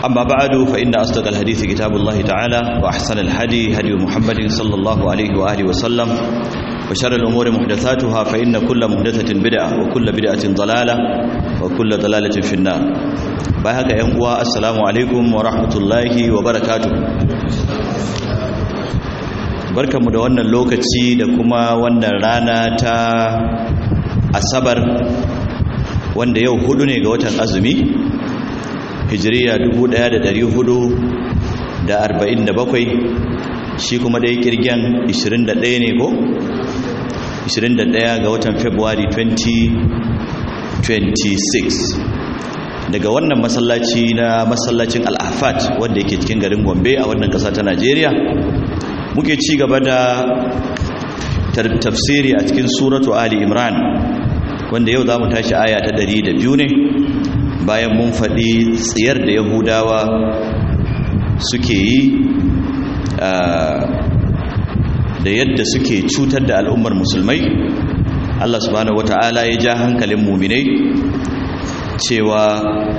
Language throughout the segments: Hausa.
أما بعد فإن أصدق الحديث كتاب الله تعالى وأحسن الهدي هدي محمد صلى الله عليه وآله وسلم وشر الأمور محدثاتها فإن كل محدثة بدعة وكل بدعة ضلالة وكل ضلالة في النار باهك ينقوى السلام عليكم ورحمة الله وبركاته barkanmu da wannan lokaci da kuma wannan rana ta asabar wanda yau hudu ne ga watan azumi hijiriya 1447 shi kuma dai kirgen 21 ne ko 21 ga watan february 2026 daga wannan masallaci na masallacin al'afat wanda yake cikin garin gombe a wannan kasa ta najeriya muke ci gaba da tafsiri a cikin suratu ali imran wanda yau za mu tashi aya ta 102 ne bayan mun faɗi tsiyar da yahudawa suke yi da yadda suke cutar da al'ummar musulmai Allah subhanahu wata'ala ya ja hankalin muminai cewa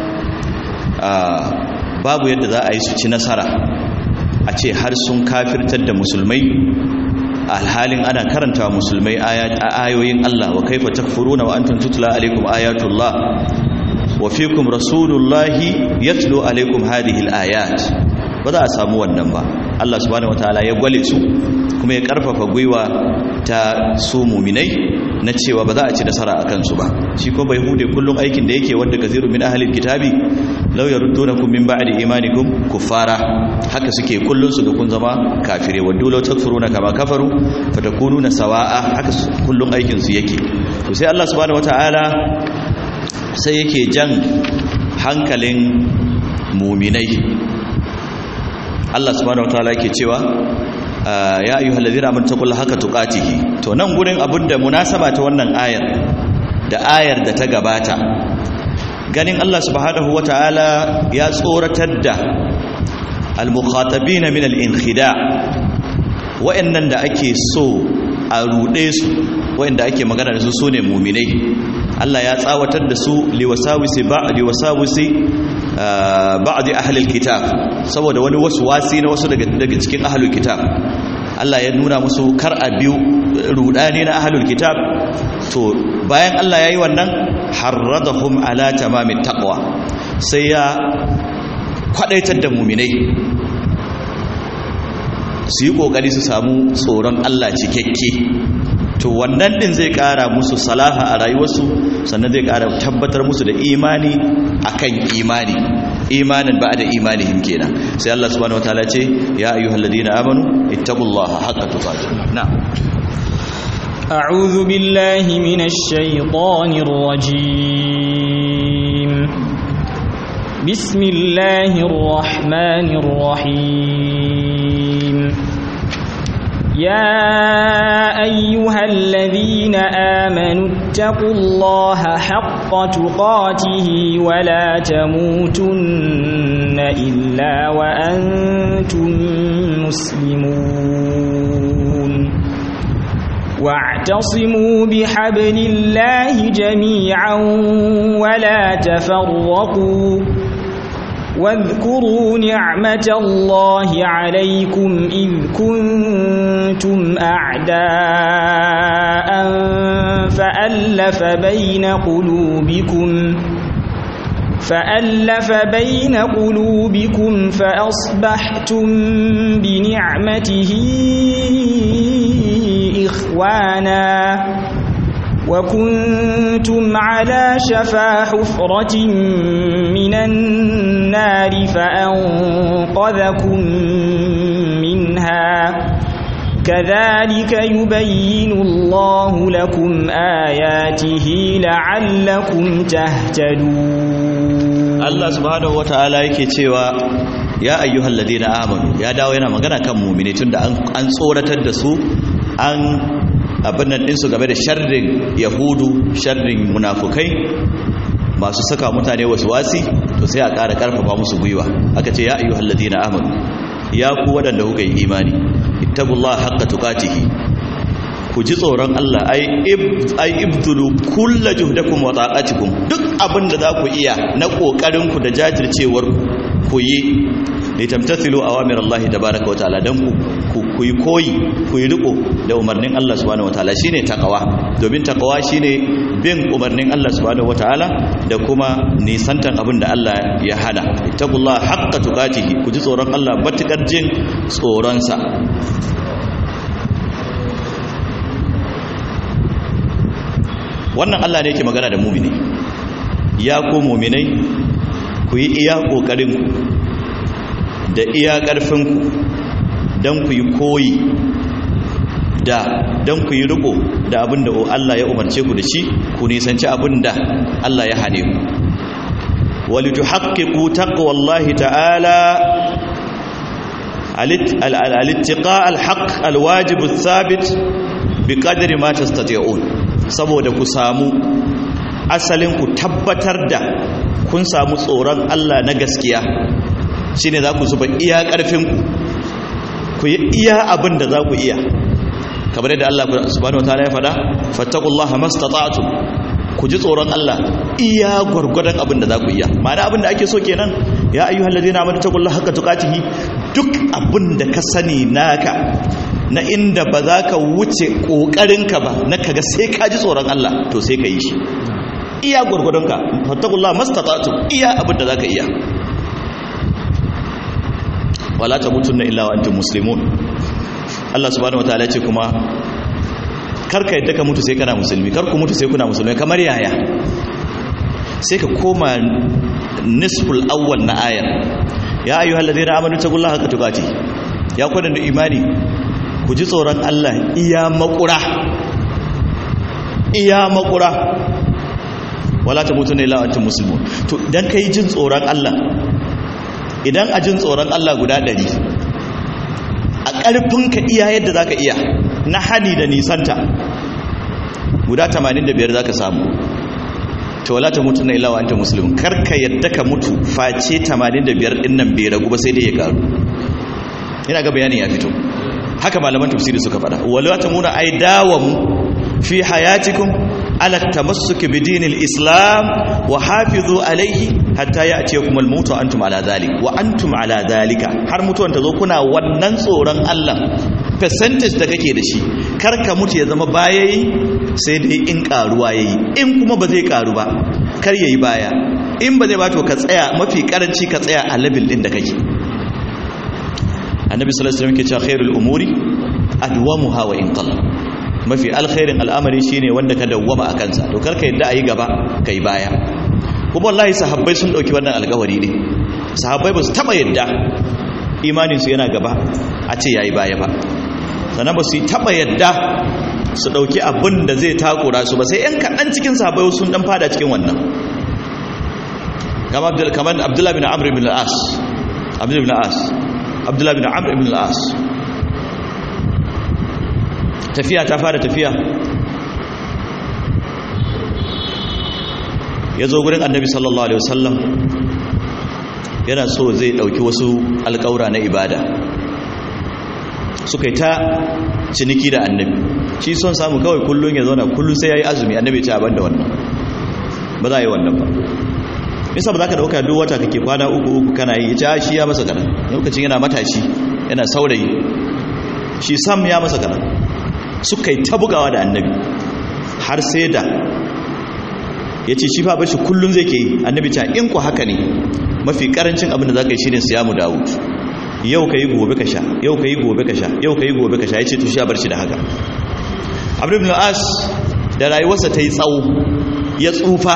babu yadda za a yi su ci nasara a ce har sun kafirtar da musulmai alhalin ana karanta musulmai ayoyin Allah wa kaifa takfuruna wa antum tutla alaikum ayatullah wa fikum rasulullahi yatlu alaikum hadhihi alayat ba za a samu wannan ba Allah subhanahu wataala ya gwale su kuma ya karfafa gwiwa ta su muminai na cewa ba za a ci nasara a kansu ba shi ko bai hude kullum aikin da yake wanda kaziru min ahlil kitabi law yaruddunakum min ba'di imanikum kuffara haka suke kullun su ga kun zama kafire waddu law takfuruna kama kafaru fatakununa sawa'a haka kullun aikin su yake to sai Allah subhanahu wataala sai yake jan hankalin muminai Allah subhanahu wataala yake cewa ya ayyuhal ladina amanu taqullaha haqqa tuqatihi to nan gurin abinda munasaba ta wannan ayar da ayar da ta gabata ganin Allah subhanahu wataala ya tsoratar da al-mukhatabina min al-inkhida wa'annan da ake so a rude su wa'anda ake magana da su sune mu'minai Allah ya tsawatar da su liwasawisi ba'di wasawisi ba'di ahlil kitab saboda wani wasu wasi na wasu daga daga cikin ahlul kitab Allah ya nuna musu kar a biyu rudani na ahlul kitab to bayan Allah yayi wannan harradahum ala tamamit taqwa sai ya kwadaitar da mu'minai su yi kokari su samu tsoron Allah cikakke to wannan din zai kara musu salaha a rayuwarsu sannan zai kara tabbatar musu da imani akan imani imanin ba da imanihim kenan sai Allah subhanahu wataala ce ya ayyuhal ladina amanu ittaqullaha haqqa tuqatih na a'udhu billahi minash shaitanir rajim bismillahir rahmanir rahim يا أيها الذين آمنوا اتقوا الله حق تقاته ولا تموتن إلا وأنتم مسلمون واعتصموا بحبل الله جميعا ولا تفرقوا واذكروا نعمة الله عليكم إذ كنتم أعداء فألف بين قلوبكم فألف بين قلوبكم فأصبحتم بنعمته إخوانا وكنتم على شفا حفرة من النار فأنقذكم منها كذلك يبين الله لكم آياته لعلكم تهتدون الله سبحانه وتعالى yake cewa ya ayyuhal ladina amanu ya dawo yana magana kan mu'mini tunda an tsoratar da su an abin nan ɗinsu game da sharrin yahudu sharrin munafukai masu saka mutane wasu wasi to sai a ƙara ƙarfafa musu gwiwa aka ce ya ayyuhal ladina amanu ya ku waɗanda kuka yi imani ittaqullaha haqqa tuqatihi ku ji tsoron Allah ai ai ibtulu kullu juhdakum wa taqatikum duk abin da za ku iya na kokarin ku da jajircewar ku ku yi litamtathilu awamir Allah tabaaraka wa ta'ala dan ku ku yi koyi ku yi riko da umarnin Allah subhanahu wa ta'ala shine takawa domin takawa shine bin umarnin Allah subhanahu wa ta'ala da kuma nisantan abin da Allah ya hana ittaqullaha haqqa tuqatihi ku ji tsoron Allah matukar jin tsoron sa wannan Allah ne yake magana da mumini ya ku muminai ku yi iya kokarin da iya ƙarfinku don ku yi koyi da don ku yi riko da abin da Allah ya umarce ku da shi ku nisanci abin da Allah ya hane ku walitu haƙiƙu taƙwallahi ta'ala alittiƙa alhaƙ alwajibu sabit bi ƙadiri ma tastati'un saboda ku samu asalin ku tabbatar da kun samu tsoron Allah na gaskiya shine za ku zuba iya ƙarfinku ku yi iya abin da za ku iya kamar yadda Allah subhanahu wataala ya faɗa fattaqullaha mastata'tum ku ji tsoron Allah iya gwargwadon abin da za ku iya ma'ana abin da ake so kenan ya ayyuhal ladina amanu taqullaha haqqa tuqatihi duk abin da ka sani naka na inda ba za ka wuce ƙoƙarinka ba na kaga sai ka ji tsoron Allah to sai ka yi shi iya gwargwadonka fattakullah mastata'tum iya abin da za ka iya wala ta mutun na illa wa antum muslimun Allah subhanahu wataala ce kuma kar ka yadda ka mutu sai kana musulmi kar ku mutu sai kuna musulmi kamar yaya sai ka koma nisful awwal na ayar ya ayyuhal ladina amanu taqullaha haqqa tuqatih ya kwadan da imani ku ji tsoron Allah iya makura iya makura wala ta mutu ne la'atun musulmi to idan ka yi jin tsoron Allah idan a jin tsoron Allah guda ɗari a ƙarfinka iya yadda za ka iya na hani da nisanta guda 85 za ka samu to wala ta mutu ne la'atun musulmi karka yadda ka mutu face 85 ɗin nan bai ragu ba sai dai ya karu ina ga bayanin ya fito haka malaman tafsiri suka fada wala tamuna ay dawamu fi hayatikum ala tamassuki bidinil islam wa hafizu alayhi hatta ya'tiyakum al-maut wa antum ala dhalik wa antum ala dhalika har mutuwan ta zo kuna wannan tsoron Allah percentage da kake da shi kar ka mutu ya zama bayayi sai dai in karuwa yayi in kuma ba zai karu ba kar yayi baya in ba zai ba to ka tsaya mafi karanci ka tsaya a level din da kake annabi sallallahu alaihi wasallam ke cewa khairul umuri adwamuha wa in qalla mafi alkhairin al'amari shine wanda ka dawwama a kansa to karka yadda ayi gaba kai baya kuma wallahi sahabbai sun dauki wannan alƙawari ne sahabbai ba su taba yadda imanin su yana gaba a ce yayi baya ba sannan ba su taba yadda su dauki abin da zai takura su ba sai yan kaɗan cikin sahabbai sun dan fada cikin wannan kamar abdullahi bin amr ibn al-as abdullahi bin al-as abdullahi bin amr ibn al-as tafiya ta fara tafiya ya zo gurin annabi sallallahu alaihi wasallam yana so zai dauki wasu alƙaura na ibada suka yi ta ciniki da annabi shi son samu kawai kullum ya zauna kullum sai ya yi azumi annabi ya ce abin da wannan ba za a yi wannan ba nisa ba za ka dauka duk wata kake kwana uku uku kana yi ita shi ya masa kanan lokacin yana matashi yana saurayi shi sam ya masa kanan suka yi ta bugawa da annabi har sai da ya ce shi fa bashi kullum zai ke yi annabi ta in ku haka ne mafi karancin abin da za ka yi shi ne siyamu dawud yau ka yi gobe ka sha yau ka yi gobe ka sha yau ka yi gobe ka sha ya ce to sha bar shi da haka abu ibn as da rayuwarsa ta yi tsawo ya tsufa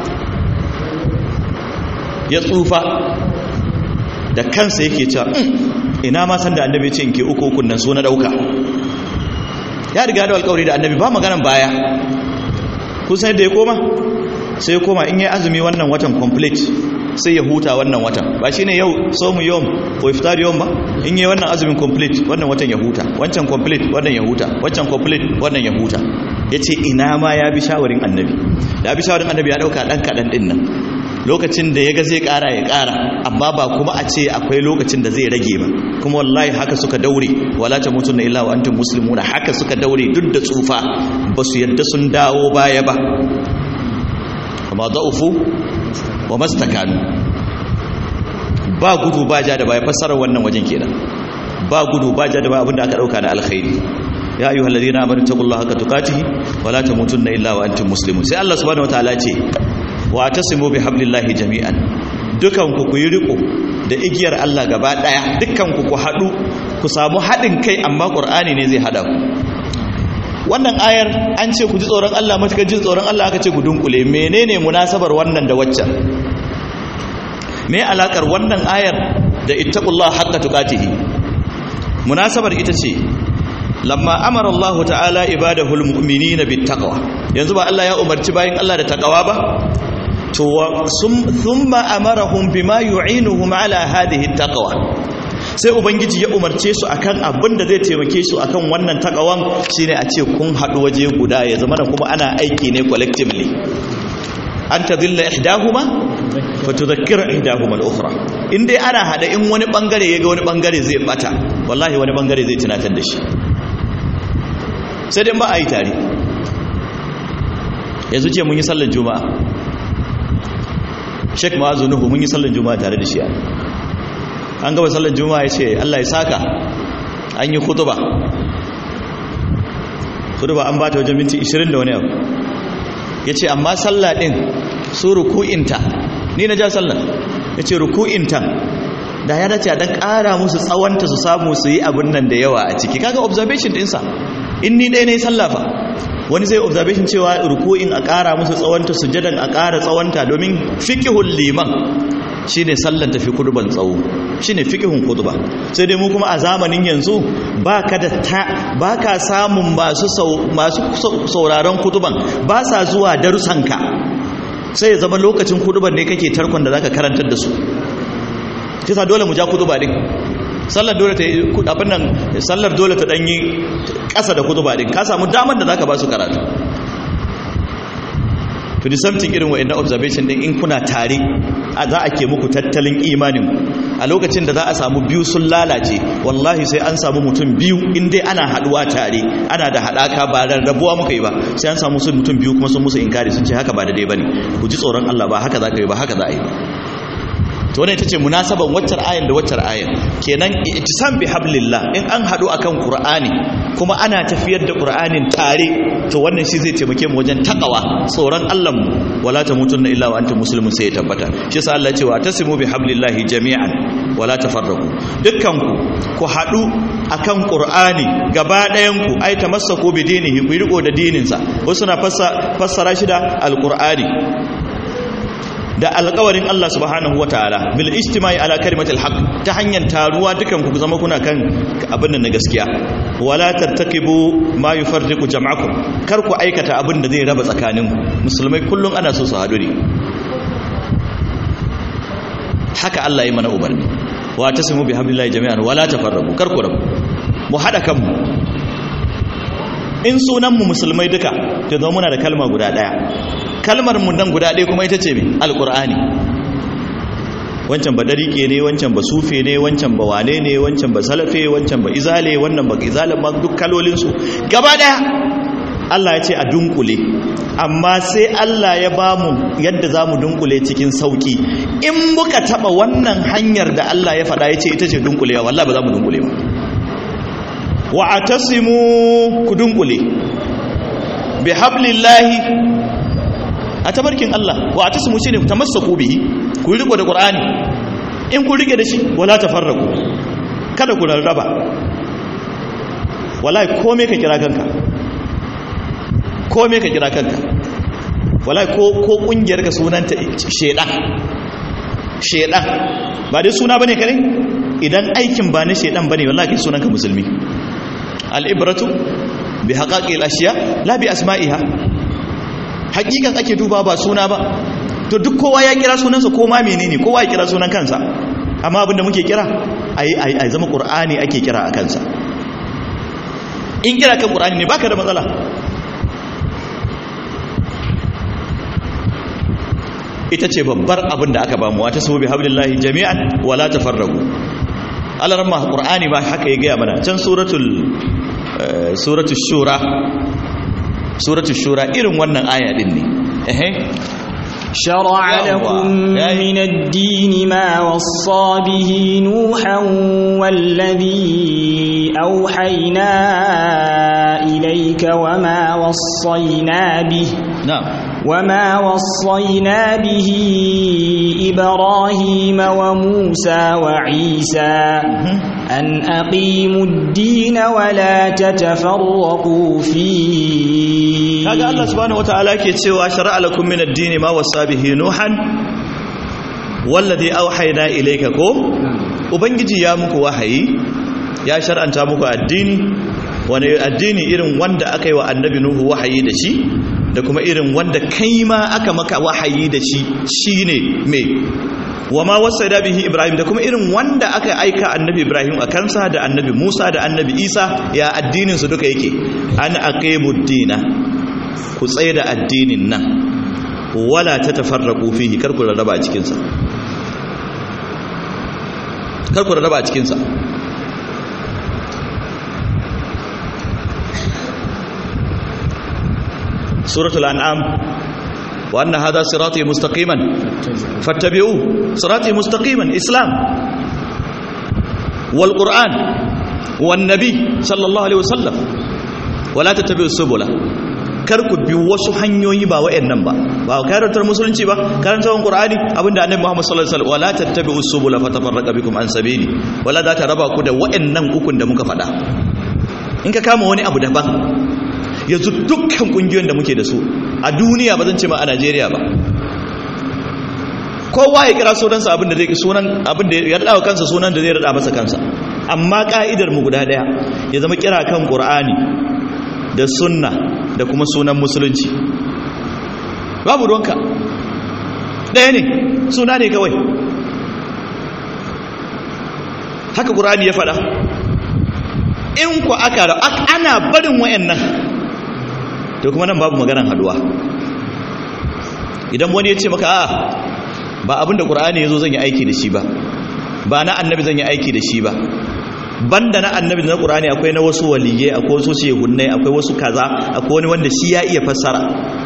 ya tsufa da kansa yake cewa ina ma san da annabi ce in ke uku ukun nan so na dauka ya riga da alƙawari da annabi ba maganan baya kun san da ya koma sai ya koma in yi azumi wannan watan complete sai ya huta wannan watan ba shine yau somu yom ko iftar yom ba in yi wannan azumin complete wannan watan ya huta wancan complete wannan ya huta wancan complete wannan ya huta yace ina ma ya bi shawarin annabi da bi shawarin annabi ya dauka dan kadan din nan lokacin da ya ga zai kara ya kara amma ba kuma a ce akwai lokacin da zai rage ba kuma wallahi haka suka daure wala ta mutun illa wa antum muslimuna haka suka daure duk da tsufa ba su yadda sun dawo baya ba amma da'ufu wa mastakanu ba gudu ba ja da baya fassarar wannan wajen kenan ba gudu ba ja da baya abinda aka dauka na alkhairi ya ayyuhal ladina amanu taqullaha haqqa tuqatih wa la tamutunna illa wa antum muslimun sai Allah subhanahu wataala ce wa tasimu bihablillahi jami'an dukan ku ku yi riko da igiyar Allah gaba daya dukkan ku ku hadu ku samu hadin kai amma qur'ani ne zai hada ku wannan ayar an ce ku ji tsoron Allah matukan jin tsoron Allah aka ce ku dunkule menene munasabar wannan da waccan me alakar wannan ayar da ittaqullah haqqa tuqatihi munasabar ita ce lamma amara Allah ta'ala ibadahul mu'minina bittaqwa yanzu ba Allah ya umarci bayin Allah da taqwa ba to thumma amarahum bima yu'inuhum ala hadhihi taqwa sai ubangiji ya umarce su akan abin da zai taimake su akan wannan takawan shine a ce kun haɗu waje guda ya zama da kuma ana aiki ne collectively an tadilla ihdahuma fa tudhakkira ihdahuma al-ukhra in dai ana hada in wani bangare yaga wani bangare zai bata wallahi wani bangare zai tunatar da shi sai dai ba a yi tare yanzu ce mun yi sallar juma'a Sheikh Ma'azu Nuhu mun yi sallar juma'a tare da shi an gaba sallar juma'a ya ce Allah ya saka an yi kutuba kutuba an ba ta wajen minti 20 da wani abu ya ce amma sallah ɗin su ruku'inta ni na ja sallar ya ce ruku'inta da ya dace a dan ƙara musu tsawonta su samu su yi abin nan da yawa a ciki kaga observation ɗinsa in ni ɗaya na yi sallafa wani zai observation cewa ruku'in a ƙara musu tsawonta sujadan a ƙara tsawonta domin fikihun liman shine sallar tafi kuduban tsawo shine fikihun kuduba sai dai mu kuma a zamanin yanzu baka da ta baka samun masu masu sauraron kuduban ba sa zuwa darusanka sai ya zama lokacin kuduban ne kake tarkon da zaka karantar da su kisa dole mu ja kuduba din sallar dole ta abin nan sallar dole ta danyi kasa da kuduba din ka samu daman da zaka ba su karatu to the something irin wa'annan observation din in kuna tare a za a ke muku tattalin imanin a lokacin da za a samu biyu sun lalace wallahi sai an samu mutum biyu in dai ana haduwa tare ana da hadaka ba da rabuwa muka yi ba sai an samu sun mutum biyu kuma sun musu inkari sun ce haka ba da dai bane ku ji tsoron Allah ba haka za ka yi ba haka za a yi ba to wannan ita ce munasaban waccar ayan da waccar ayan kenan ittisam bi hablillah in an hadu akan qur'ani kuma ana tafiyar da qur'anin tare to wannan shi zai taimake mu wajen takawa tsoron Allah mu wala tamutunna illa wa antum muslimun sai ya tabbata shi yasa Allah ya ce wa tasimu bi hablillahi jami'an wala tafarraqu dukkan ku ku hadu akan qur'ani gaba ɗayan ku ai tamassaku bi dinihi ku riko da dinin sa wasu na fassara shi da alqur'ani da alƙawarin Allah subhanahu wa ta'ala bil ijtimai ala kalimatil haqq ta hanyar taruwa dukan ku zama kuna kan abin da na gaskiya wala tattakibu ma yufarriqu jam'akum kar ku aikata abin da zai raba tsakanin musulmai kullun ana so su hadu ne haka Allah ya mana umarni wa tasimu bihamdillahi jami'an wala tafarraqu kar ku rabu mu hada kanmu in sunan mu musulmai duka to zama muna da kalma guda daya kalmar mu nan guda ɗaya kuma ita ce mai alƙur'ani wancan ba ɗariƙe ne wancan ba sufe ne wancan ba wane ne wancan ba salafe wancan ba izale wannan ba izale ma duk kalolinsu gaba ɗaya Allah ya ce a dunkule amma sai Allah ya ba mu yadda za mu dunkule cikin sauƙi in muka taɓa wannan hanyar da Allah ya faɗa ya ce ita ce dunkulewa wallah ba za mu dunkule ba wa atasimu ku dunkule bi hablillahi a tabarkin Allah wa atasmu shine tamassaku bihi ku riko da Qur'ani in ku rike da shi wala tafarraku kada ku rarraba wallahi komai ka kira kanka komai ka kira kanka wallahi ko ko kungiyar ka sunanta shedan shedan ba dai suna bane kare idan aikin ba ne shedan bane wallahi kai sunanka musulmi al-ibratu bi haqaqil ashiya la bi asma'iha hakikan ake duba ba suna ba to duk kowa ya kira sunansa ko ma menene kowa ya kira sunan kansa amma abinda muke kira ai ai ai zama qur'ani ake kira a kansa in kira kan qur'ani ne baka da matsala ita ce babbar abin da aka bamu wata sabu bi hablillahi jami'an wala tafarraqu alaramma qur'ani ba haka ya gaya mana can suratul suratul shura suratul shura irin wannan aya din ne ehe شرع لكم من الدين ما وصى به نوحا والذي أوحينا إليك وما وصينا به na'am وما وصينا به إبراهيم وموسى وعيسى أن أقيموا الدين ولا تتفرقوا فيه kaga Allah subhanahu wataala ke cewa shar'a lakum min ad-din ma wasa bihi nuhan wallazi auhayna ilayka ko ubangiji ya muku wahayi ya shar'anta muku addini wani addini irin wanda aka yi wa annabi nuhu wahayi da shi da kuma irin wanda kai ma aka maka wahayi da shi shine me wama wasaida bihi ibrahim da kuma irin wanda aka aika annabi ibrahim a kansa da annabi musa da annabi isa ya addinin su duka yake an aqimud dina ku tsaye da addinin nan wala ta tafarraku fihi kar ku rarraba a cikinsa kar ku rarraba a cikinsa suratul an'am wa anna hadha sirati mustaqiman fattabi'u sirati mustaqiman islam wal qur'an wan nabi sallallahu alaihi wasallam wala tattabi'u subula kar ku bi wasu hanyoyi ba wayannan ba ba karantar musulunci ba karantar qur'ani abinda annabi Muhammad sallallahu alaihi wasallam wala tattabi'u subula fatafarraqa bikum an sabili wala za ta raba ku da wayannan ukun da muka faɗa in ka kama wani abu daban yanzu dukkan kungiyoyin da muke da su a duniya ba zan ce ma a Najeriya ba kowa ya kira sunansa abin da zai sunan abin da ya rada kansa sunan da zai rada masa kansa amma ka'idar mu guda daya ya zama kira kan qur'ani da sunna da kuma sunan musulunci babu ruwanka ɗaya ne suna ne kawai haka ƙurani ya faɗa in ku aka ana barin wayannan to kuma nan babu maganan haduwa idan wani ya ce maka a ba abinda ƙur'ani ya zo zan yi aiki da shi ba ba na annabi zan yi aiki da shi ba banda na annabi na qur'ani akwai na wasu waliyai akwai wasu shehunnai akwai wasu kaza akwai wani wanda shi ya iya fassara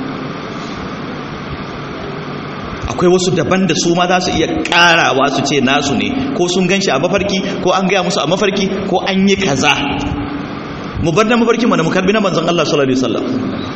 akwai wasu daban da su ma za su iya karawa su ce nasu ne ko sun ganshi a mafarki ko an gaya musu a mafarki ko an yi kaza mu bar na mafarki mana mu karbi na manzon Allah sallallahu alaihi wasallam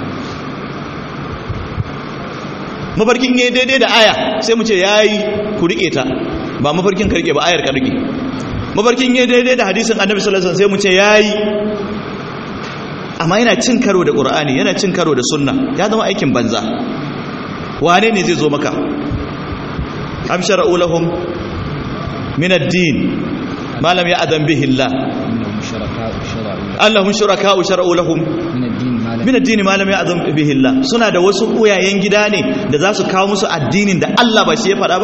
mafarkin yayi daidai da aya sai mu ce yayi ku rike ta ba mafarkin ka rike ba ayar ka rike mafarkin yi daidai da hadisin annabi sallallahu alaihi wasallam sai mu ce yayi amma yana cin karo da qur'ani yana cin karo da sunna ya zama aikin banza wane ne zai zo maka am shara'u lahum min ad-din ma lam ya'zan bihi Allah Allahum shuraka'u shara'u lahum min ad-din ma lam ya'zan bihi Allah suna da wasu uyayen gida ne da za su kawo musu addinin da Allah ba shi ya faɗa ba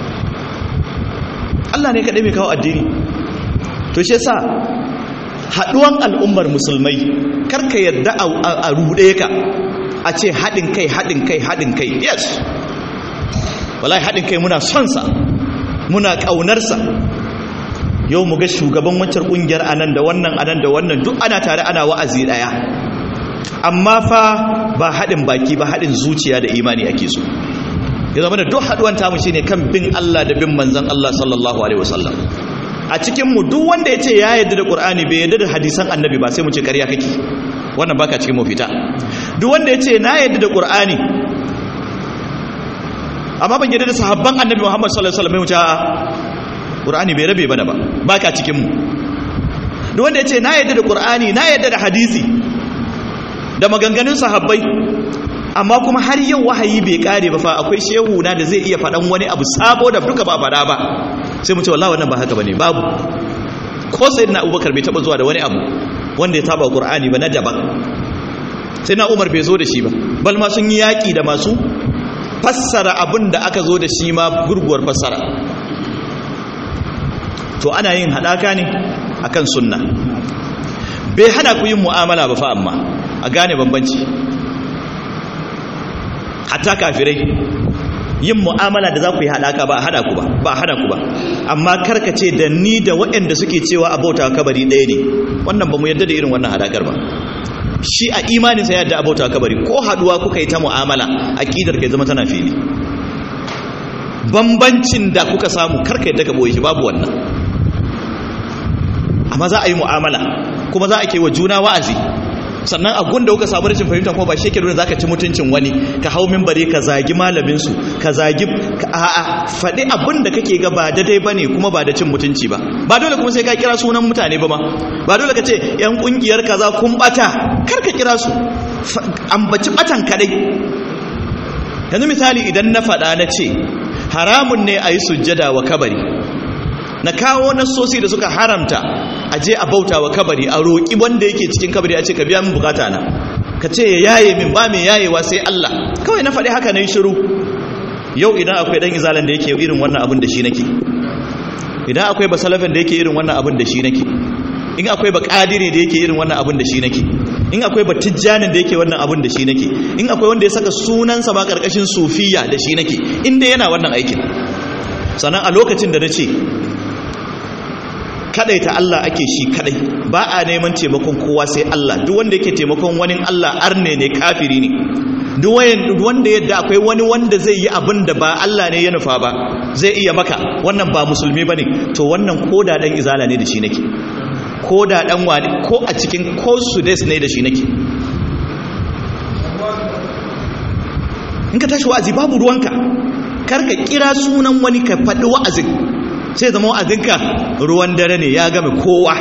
Allah ne kaɗai mai kawo addini to shi yasa haɗuwan al'ummar musulmai karka yadda a ruɗe ka a ce haɗin kai haɗin kai haɗin kai yes wallahi haɗin kai muna son sa muna ƙaunarsa yau mu ga shugaban wancan ƙungiyar anan da wannan anan da wannan duk ana tare ana wa'azi ɗaya amma fa ba haɗin baki ba haɗin zuciya da imani ake so ya zama da duk haduwan tamu shine kan bin Allah da bin manzon Allah sallallahu alaihi wasallam a cikin mu duk wanda yace ya yarda da Qur'ani bai yarda da hadisan Annabi ba sai mu ce ƙarya kake wannan baka cikin mu fita duk wanda yace na yarda da Qur'ani amma ban yarda da sahabban Annabi Muhammad sallallahu alaihi wasallam mu ce a Qur'ani bai rabe bana ba baka cikin mu duk wanda yace na yarda da Qur'ani na yarda da hadisi da maganganun sahabbai amma kuma har yau wahayi bai kare ba fa akwai shehu na da zai iya faɗan wani abu sabo da duka ba faɗa ba sai mu ce wallahi wannan ba haka bane babu ko sayyidina Abubakar bai taba zuwa da wani abu wanda ya taba Qur'ani ba na daban sai na Umar bai zo da shi ba bal ma sun yi yaki da masu fassara abin da aka zo da shi ma gurguwar fassara to ana yin hadaka ne akan sunna bai hana ku yin mu'amala ba fa amma a gane bambanci hatta kafirai yin mu'amala da za ku yi haɗaka ba a haɗa ku ba ba a haɗa ku ba amma karkace da ni da waɗanda suke cewa abauta kabari ɗaya ne wannan ba mu yadda da irin wannan haɗakar ba shi a imaninsa yadda abauta kabari ko haɗuwa kuka yi ta mu'amala aƙidar kai zama tana fili bambancin da kuka samu karka yadda ka boye shi babu wannan amma za a yi mu'amala kuma za a ke wa juna wa'azi sannan a gunda kuka samu rashin fahimta kuma ba shi ke nuna za ka ci mutuncin wani ka hau mimbari ka zagi malaminsu ka zagi a'a faɗi abin da kake ga ba daidai ba ne kuma ba da cin mutunci ba ba dole kuma sai ka kira sunan mutane ba ma ba dole ka ce yan ƙungiyar kaza kun ɓata kar ka kira su ambaci ɓatan kaɗai yanzu misali idan na faɗa na ce haramun ne a yi sujjada wa kabari na kawo nassosi da suka haramta a je a bauta wa kabari a roƙi wanda yake cikin kabari a ce ka biya min bukata na ka ce ya yaye min ba mai yayewa sai Allah kawai na faɗi haka na yi shiru yau idan akwai ɗan izalan da yake irin wannan abin da shi nake idan akwai basalafin da yake irin wannan abin da shi nake in akwai ba ƙadiri da yake irin wannan abin da shi nake in akwai ba tijjanin da yake wannan abin da shi nake in akwai wanda ya saka sunansa ba ƙarƙashin sufiya da shi nake inda yana wannan aikin sannan a lokacin da na ce ta Allah ake shi kadai ba a neman taimakon kowa sai Allah duk wanda yake taimakon wani Allah arne ne kafiri ne duk wanda yadda akwai wani wanda zai yi abin da ba Allah ne ya nufa ba zai iya maka wannan ba musulmi bane to wannan koda dan izala ne da shi nake koda dan wani ko a cikin ko sudes ne da shi nake in ka tashi wa'azi babu ruwanka kar ka kira sunan wani ka faɗi wa'azin sai zama wa'azinka ruwan dare ne ya game kowa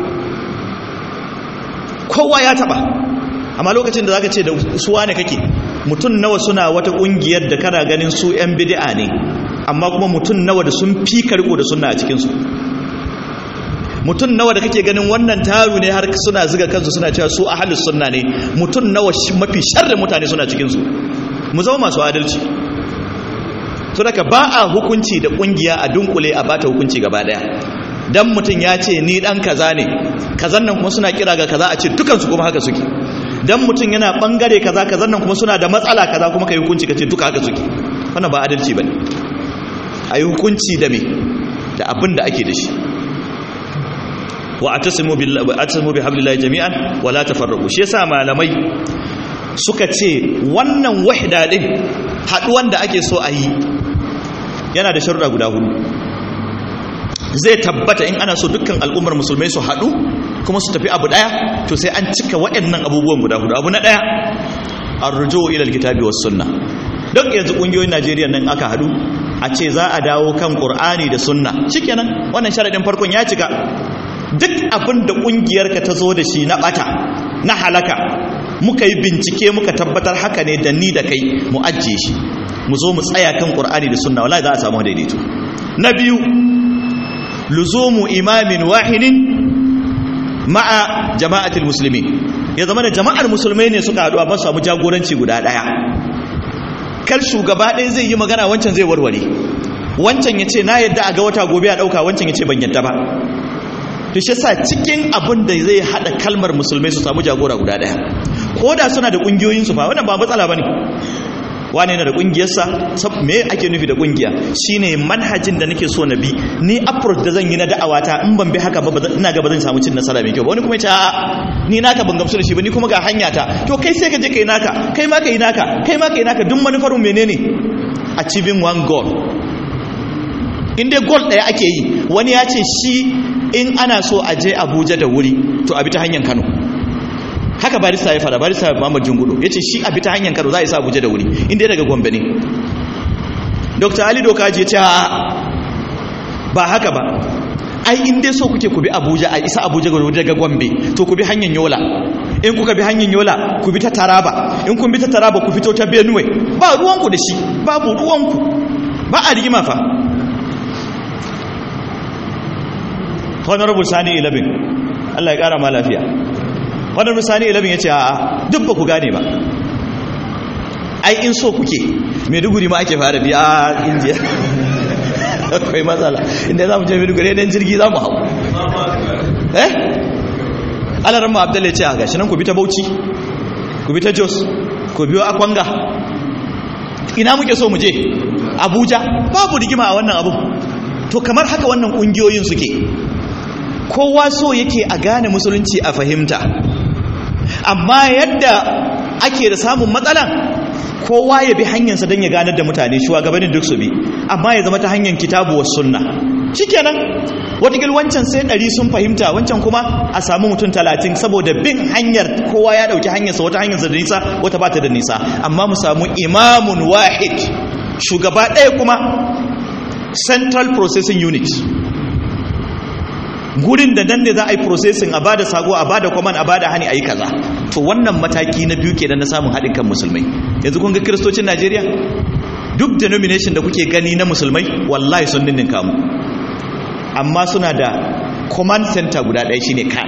kowa ya taba amma lokacin da zaka ce da suwa ne kake mutum nawa suna wata kungiyar da kana ganin su yan bid'a ne amma kuma mutum nawa da sun fi karko da sunna a cikin su mutum nawa da kake ganin wannan taru ne har suna ziga kansu suna cewa su ahlus sunna ne mutum nawa mafi sharrin mutane suna cikin su mu zama masu adalci so daga ba a hukunci da kungiya a dunkule a bata hukunci gaba daya dan mutum ya ce ni dan kaza ne kazan nan kuma suna kira ga kaza a ce dukansu kuma haka suke dan mutum yana bangare kaza kazan nan kuma suna da matsala kaza kuma kai hukunci kace duka haka suke wannan ba adalci bane ayi hukunci da me da abin da ake da shi wa atasimu billahi atasimu bihablillahi jami'an wa la tafarraqu shi yasa malamai suka ce wannan wahda din haduwan da ake so a yi yana da sharuɗa guda hudu zai tabbata in ana so dukkan al'ummar musulmai su haɗu kuma su tafi abu ɗaya to sai an cika waɗannan abubuwan guda hudu abu na ɗaya arrujo ilal kitabi was sunna duk yanzu ƙungiyoyin Najeriya nan aka haɗu a ce za a dawo kan Qur'ani da sunna shikenan wannan sharadin farkon ya cika duk abin da ƙungiyarka ta zo da shi na ɓata na halaka muka yi bincike muka tabbatar haka ne da ni da kai mu ajiye shi mu zo mu tsaya kan ƙur'ani da sunna wallahi za a samu daidaito na biyu luzumu imamin wahidin ma'a jama'atul muslimin ya zama da jama'ar musulmai ne suka haɗu a ba samu jagoranci guda ɗaya kar shugaba ɗaya zai yi magana wancan zai warware wancan ya ce na yadda a ga wata gobe a ɗauka wancan ya ce ban yadda ba to shi sa cikin abin da zai hada kalmar musulmai su samu jagora guda daya ko da suna da kungiyoyinsu ba wannan ba matsala bane wane yana da kungiyarsa me ake nufi da kungiya shine manhajin da nake so na bi ni approach da zan yi na da'awata in ban bi haka ba ina ga ba zan samu cin nasara mai kyau ba wani kuma ya ce a'a ni naka ban gamsu da shi ba ni kuma ga hanya ta to kai sai ka je kai naka kai ma kai naka kai ma kai naka duk manufar menene achieving one goal in dai goal daya ake yi wani ya ce shi in ana so a je abuja da wuri to a bi ta hanyar kano haka barista ya fara barista muhammad jungudu ya ce shi a bi ta hanyar kano za a isa abuja da wuri inda daga gombe ne dr ali dokaji ya ce ba haka ba ai in dai so kuke ku bi abuja a isa abuja daga gombe to ku bi hanyar yola in kuka bi hanyar yola ku bi ta taraba in kun bi ta taraba ku fito ta benue ba ruwanku da shi babu ruwanku ba a rigima fa honorable sani 11 Allah ya kara ma lafiya honorable sani 11 ya ce a duk ba ku gane ba ai in so kuke maiduguri ma ake fara biya a indiya akwai matsala inda za mu je maiduguri yanayin jirgi za mu hau eh alarar mu abdullahi ce a gashi nan ku bi ta bauchi ku bi ta jos ku biyo akwanga ina muke so mu je abuja babu rigima a wannan abu to kamar haka wannan kungiyoyin suke kowa so yake a gane musulunci a fahimta amma yadda ake da samun matsala kowa ya bi hanyarsa don ya ganar da mutane shugabannin duk su bi amma ya zama ta hanyar kitabu was sunna shikenan watakil wancan sai ɗari sun fahimta wancan kuma a samu mutum talatin saboda bin hanyar kowa ya ɗauki hanyarsa wata hanyarsa da nisa wata ba ta da nisa amma mu samu imamun wahid shugaba ɗaya kuma central processing unit gurin da nan ne za a yi processing a bada sago a bada command a bada hani a yi kaza to wannan mataki na biyu kenan na samun haɗin kan musulmai yanzu kun ga kiristocin najeriya duk denomination da kuke gani na musulmai wallahi sun ninnin kamu amma suna da command center guda ɗaya shine kan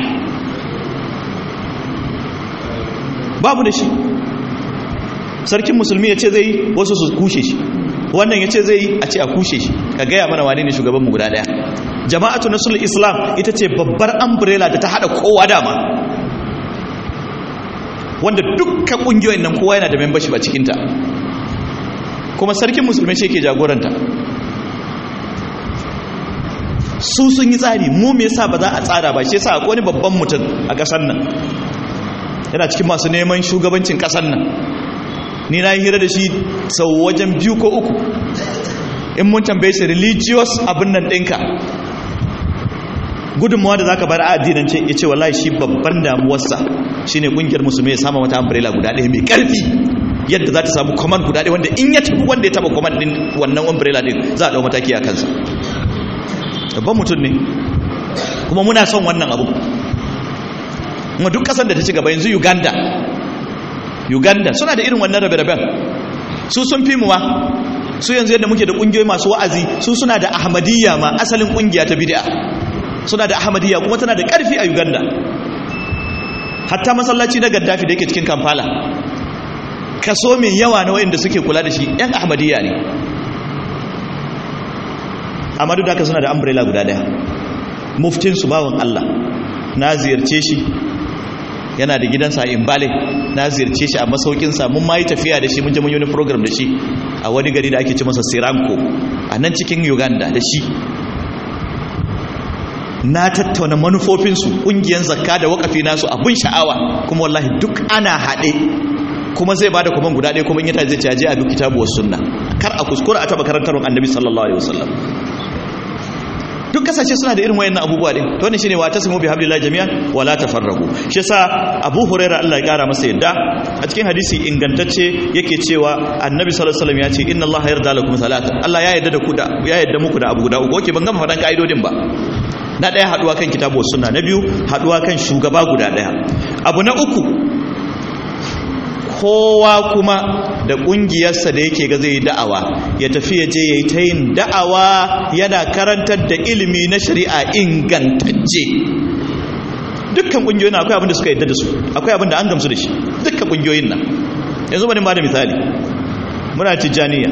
babu da shi sarkin musulmi ya ce zai yi wasu su kushe shi wannan ya ce zai yi a ce a kushe shi ka gaya mana wane ne shugabanmu guda ɗaya jama'atu nasul islam ita ce babbar umbrella da ta hada kowa dama wanda dukkan kungiyoyin nan kowa yana da membership a cikinta kuma sarkin musulmi shi ke jagoranta su sun yi tsari mu me yasa ba za a tsara ba shi yasa akwai wani babban mutum a kasar nan yana cikin masu neman shugabancin kasar nan ni na yi hira da shi sau wajen biyu ko uku in mun tambaye shi religious abin nan ɗinka gudunmawa da za ka bar a addinance ya ce wallahi shi babban damuwarsa shi ne ƙungiyar musulmi ya sama mata umbrella guda ɗaya mai ƙarfi yadda za ta samu command guda ɗaya wanda in ya tafi wanda ya taɓa command ɗin wannan umbrella ɗin za a ɗau mataki a kansa babban mutum ne kuma muna son wannan abu kuma duk ƙasar da ta ci gaba yanzu uganda uganda suna da irin wannan rabe-raben su sun fi muwa su yanzu yadda muke da ƙungiyoyi masu wa'azi su suna da ahmadiyya ma asalin ƙungiya ta bid'a suna da ahmadiyya kuma tana da ƙarfi a uganda hatta masallaci na gaddafi da yake cikin kamfala kaso mai yawa na wayanda suke kula da shi yan ahmadiyya ne amma duk da haka suna da umbrella guda daya muftin su bawan Allah na ziyarce shi yana da gidansa a Imbale na ziyarce shi a masaukinsa mun ma yi tafiya da shi mun je mun yi wani program da shi a wani gari da ake ce masa Siranko a nan cikin Uganda da shi na tattauna manufofinsu ƙungiyar zakka da wakafi nasu abin sha'awa kuma wallahi duk ana haɗe kuma zai bada kuma guda ɗaya kuma in yata zai caje a duk kitabu wasu sunna kar a kuskura a taɓa karantarwar annabi sallallahu alaihi wasallam duk kasashe suna da irin wayannan abubuwa din to wannan shine wa tasmu bi hablillahi jami'an wa la tafarraqu shi yasa Abu Hurairah Allah ya kara masa yadda a cikin hadisi ingantacce yake cewa Annabi sallallahu alaihi wasallam ya ce inna Allah yarda lakum salatan Allah ya yarda da ku da ya yarda muku da abu guda uku oke ban gama faɗan ka'idodin ba na ɗaya haɗuwa kan kitabu sunna na biyu haɗuwa kan shugaba guda ɗaya abu na uku kowa kuma da ƙungiyarsa da yake ga zai yi da'awa ya tafi ya je ya yi ta yin da'awa yana karantar da ilimi na shari'a ingantacce dukkan ƙungiyoyin akwai abin da suka yadda da su akwai abin da an gamsu da shi dukkan ƙungiyoyin nan yanzu bane ba da misali muna tijjaniya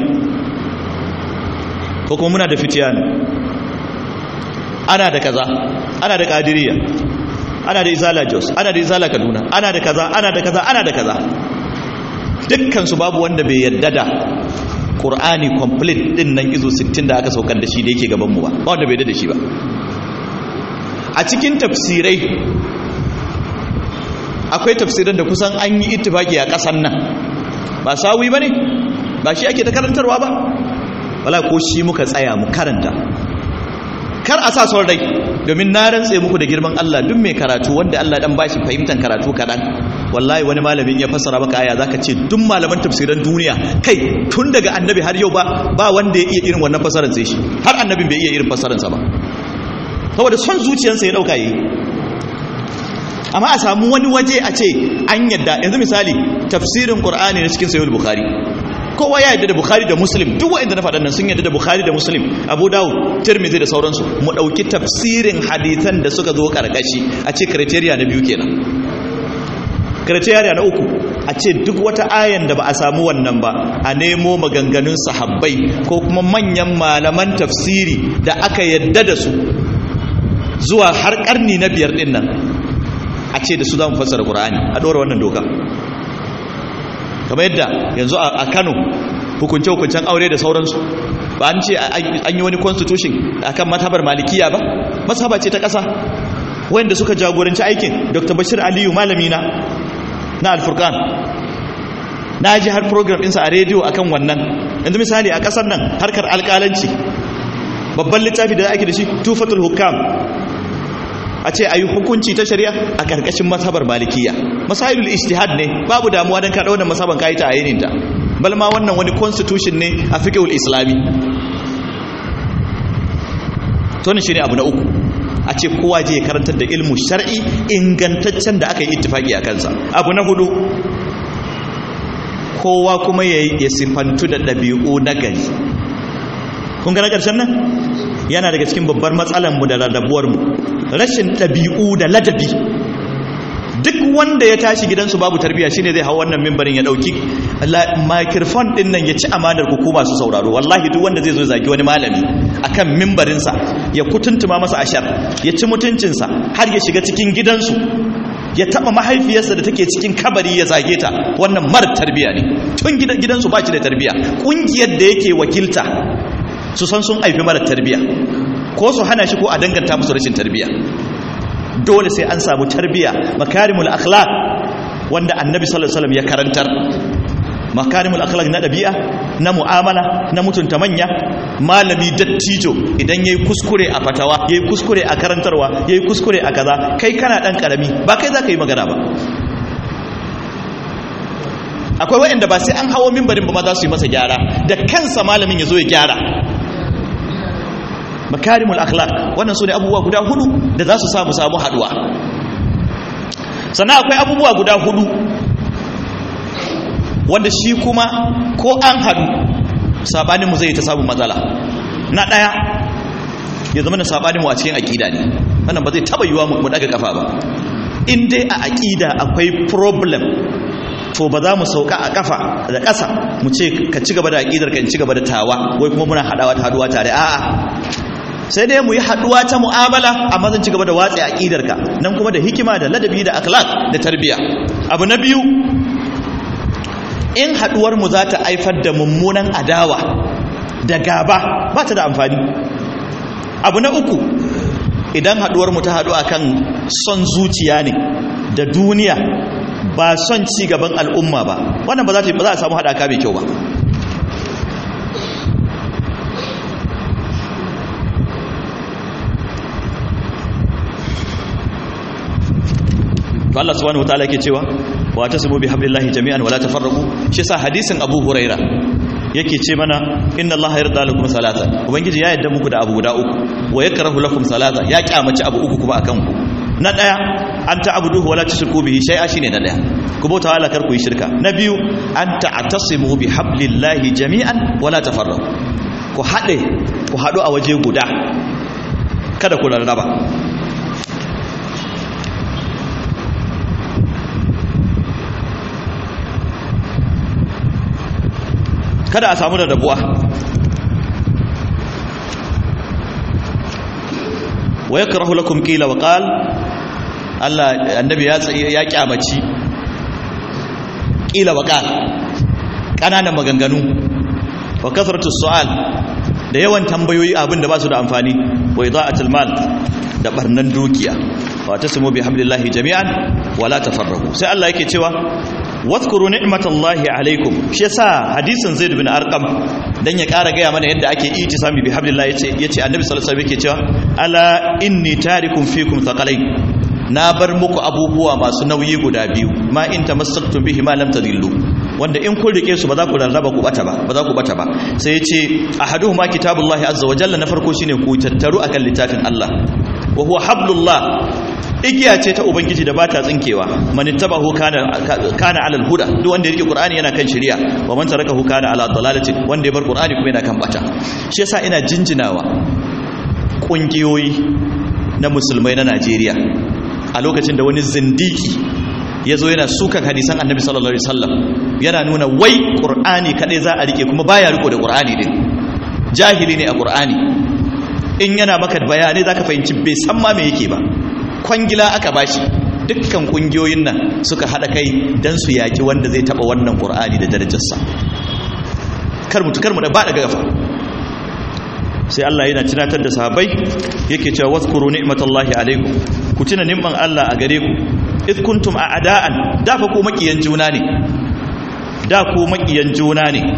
ko kuma muna da fitiyani ana da kaza ana da kadiriya ana da izala jos ana da izala kaduna ana da kaza ana da kaza ana da kaza dukkansu babu wanda bai yadda da ƙur'ani complete din nan izo 60 da aka saukar da shi da yake gabanmu ba ba wanda bai yadda da shi ba a cikin tafsirai akwai tafsiran da kusan an yi ittifaki a ƙasan nan ba sawi ba ne ba shi ake ta karantarwa ba wala ko shi muka tsaya mu karanta kar a sa son rai domin na rantse muku da girman Allah duk mai karatu wanda Allah dan bashi fahimtar karatu kadan wallahi wani malamin ya fassara maka aya zaka ce duk malaman tafsiran duniya kai tun daga annabi har yau ba ba wanda ya iya irin wannan fassarar sai shi har annabin bai iya irin fassarar sa ba saboda son zuciyarsa ya dauka yi amma a samu wani waje a ce an yadda yanzu misali tafsirin qur'ani na cikin sahih bukhari kowa ya yadda da bukhari da muslim duk wa'anda na faɗan nan sun yadda da bukhari da muslim abu dawud tirmidhi da sauransu mu ɗauki tafsirin hadithan da suka zo karkashi a ce criteria na biyu kenan criteria na uku a ce duk wata ayan da ba a samu wannan ba a nemo maganganun sahabbai ko kuma manyan malaman tafsiri da aka yadda da su zuwa har karni na biyar din nan a ce da su za mu fassara qur'ani a ɗora wannan doka kamar yadda yanzu a kano hukunce-hukuncen aure da sauransu ba an ce an yi wani constitution a kan matabar malikiya ba masaba ce ta ƙasa wanda suka jagoranci aikin dr bashir aliyu malamina na alfurkan na ji har program ɗinsa a rediyo akan wannan yanzu misali a ƙasar nan harkar alƙalanci babban littafi da ake da shi tufatul hukam a ce a yi hukunci ta shari'a a ƙarƙashin masabar malikiya masailul ijtihad ne babu damuwa don kaɗa wannan masaban kayi ta a yininta balma wannan wani constitution ne a fiqhul islami to ne shine abu na uku a ce kowa je ya karantar da ilmu shar'i ingantaccen da aka yi ittifaki a kansa abu na hudu kowa kuma ya sifantu da ɗabi'u na gari kun ga na ƙarshen nan yana daga cikin babbar matsalanmu da rarrabuwarmu rashin ɗabi'u da ladabi duk wanda ya tashi gidansu babu tarbiya shine zai hau wannan mimbarin ya dauki microphone din nan ya ci amanar ku masu sauraro wallahi duk wanda zai zo zagi wani malami akan mimbarin sa ya kutuntuma masa ashar ya ci mutuncin sa har ya shiga cikin gidansu ya taba mahaifiyarsa da take cikin kabari ya zage ta wannan mar tarbiya ne tun gidansu ba shi da tarbiya kungiyar da yake wakilta su san sun aifi mara tarbiya ko su hana shi ko a danganta musu rashin tarbiya dole sai an samu tarbiya makarimul akhlaq wanda annabi sallallahu alaihi wasallam ya karantar makarimul akhlaq na dabi'a na mu'amala na mutunta manya malami dattijo idan yayi kuskure a fatawa yayi kuskure a karantarwa yayi kuskure a kaza kai kana dan karami ba kai zaka yi magana ba akwai waɗanda ba sai an hawo mimbarin ba ma za su yi masa gyara da kansa malamin ya zo ya gyara makarimul akhlaq wannan sune abubuwa guda hudu da za su samu samu haduwa sannan akwai abubuwa guda hudu wanda shi kuma ko an hadu sabanin mu zai ta samu matsala na daya ya zama na sabanin mu a cikin aqida ne wannan ba zai taba yiwa mu daga kafa ba in dai a aqida akwai problem to ba za mu sauka a kafa da ƙasa mu ce ka ci gaba da aqidar ka in ci gaba da tawa wai kuma muna hadawa ta haduwa tare a'a sai dai mu yi haduwa ta mu'amala amma zan ci gaba da watsi aqidarka nan kuma da hikima da ladabi da akhlaq da tarbiya abu na biyu in haduwar mu za ta haifar da mummunan adawa da gaba ba ta da amfani abu na uku idan haduwar mu ta hadu akan son zuciya ne da duniya ba son ci gaban al'umma ba wannan ba za ta ba za a samu hadaka mai kyau ba to Allah subhanahu wataala yake cewa wa tasbu bi hablillahi jami'an wala tafarraqu shi sa hadisin Abu Huraira yake ce mana inna Allah yarda lakum salata ubangiji ya yarda muku da abu guda uku wa yakrahu lakum salata ya kyamaci abu uku kuma akan ku na daya an ta'buduhu wala tushriku bihi shay'a shine na daya ku bauta Allah kar ku yi shirka na biyu an ta'tasimu bi hablillahi jami'an wala tafarraqu ku hade ku hadu a waje guda kada ku rarraba kada a samu da rabuwa wa yakrahu lakum qila wa qal Allah annabi ya ya kyamaci qila wa qal kananan maganganu wa kasratu su'al da yawan tambayoyi abin da ba su da amfani wa ida'atul mal da barnan dukiya wa tasmu bi hablillahi jami'an wala tafarraqu sai Allah yake cewa wadhkuru ni'matallahi alaikum shi yasa hadisin zaid bin arqam dan ya ƙara gaya mana yadda ake itisami bi hablillahi yace yace annabi sallallahu alaihi wasallam yake cewa ala inni tarikum fikum thaqalain na bar muku abubuwa masu nauyi guda biyu ma in tamassaktum bihi ma lam tadillu wanda in kun rike su ba za ku rarraba ku bata ba ba za ku bata ba sai yace ahaduhuma kitabullahi azza wa jalla na farko shine ku tattaru akan littafin Allah wa huwa hablullah igiya ce ta ubangiji da bata tsinkewa man ittabahu kana kana alal huda duk wanda ya rike qur'ani yana kan shari'a wa man tarakahu kana ala dalalati wanda ya bar qur'ani kuma yana kan bata shi yasa ina jinjinawa kungiyoyi na musulmai na Najeriya a lokacin da wani zindiki ya zo yana sukan hadisan annabi sallallahu alaihi wasallam yana nuna wai qur'ani kadai za a rike kuma baya riko da qur'ani din jahili ne a qur'ani in yana maka bayanai zaka fahimci bai san ma me yake ba kwangila aka bashi dukkan kungiyoyin nan suka hada kai dan su yaki wanda zai taba wannan qur'ani da darajarsa kar mutu kar mu da ba daga gafa sai Allah yana tunatar da sahabbai yake cewa wazkuru ni'matallahi alaikum ku tuna ni'man Allah a gare ku id kuntum a'da'an dafa ku makiyan juna ne da ku makiyan juna ne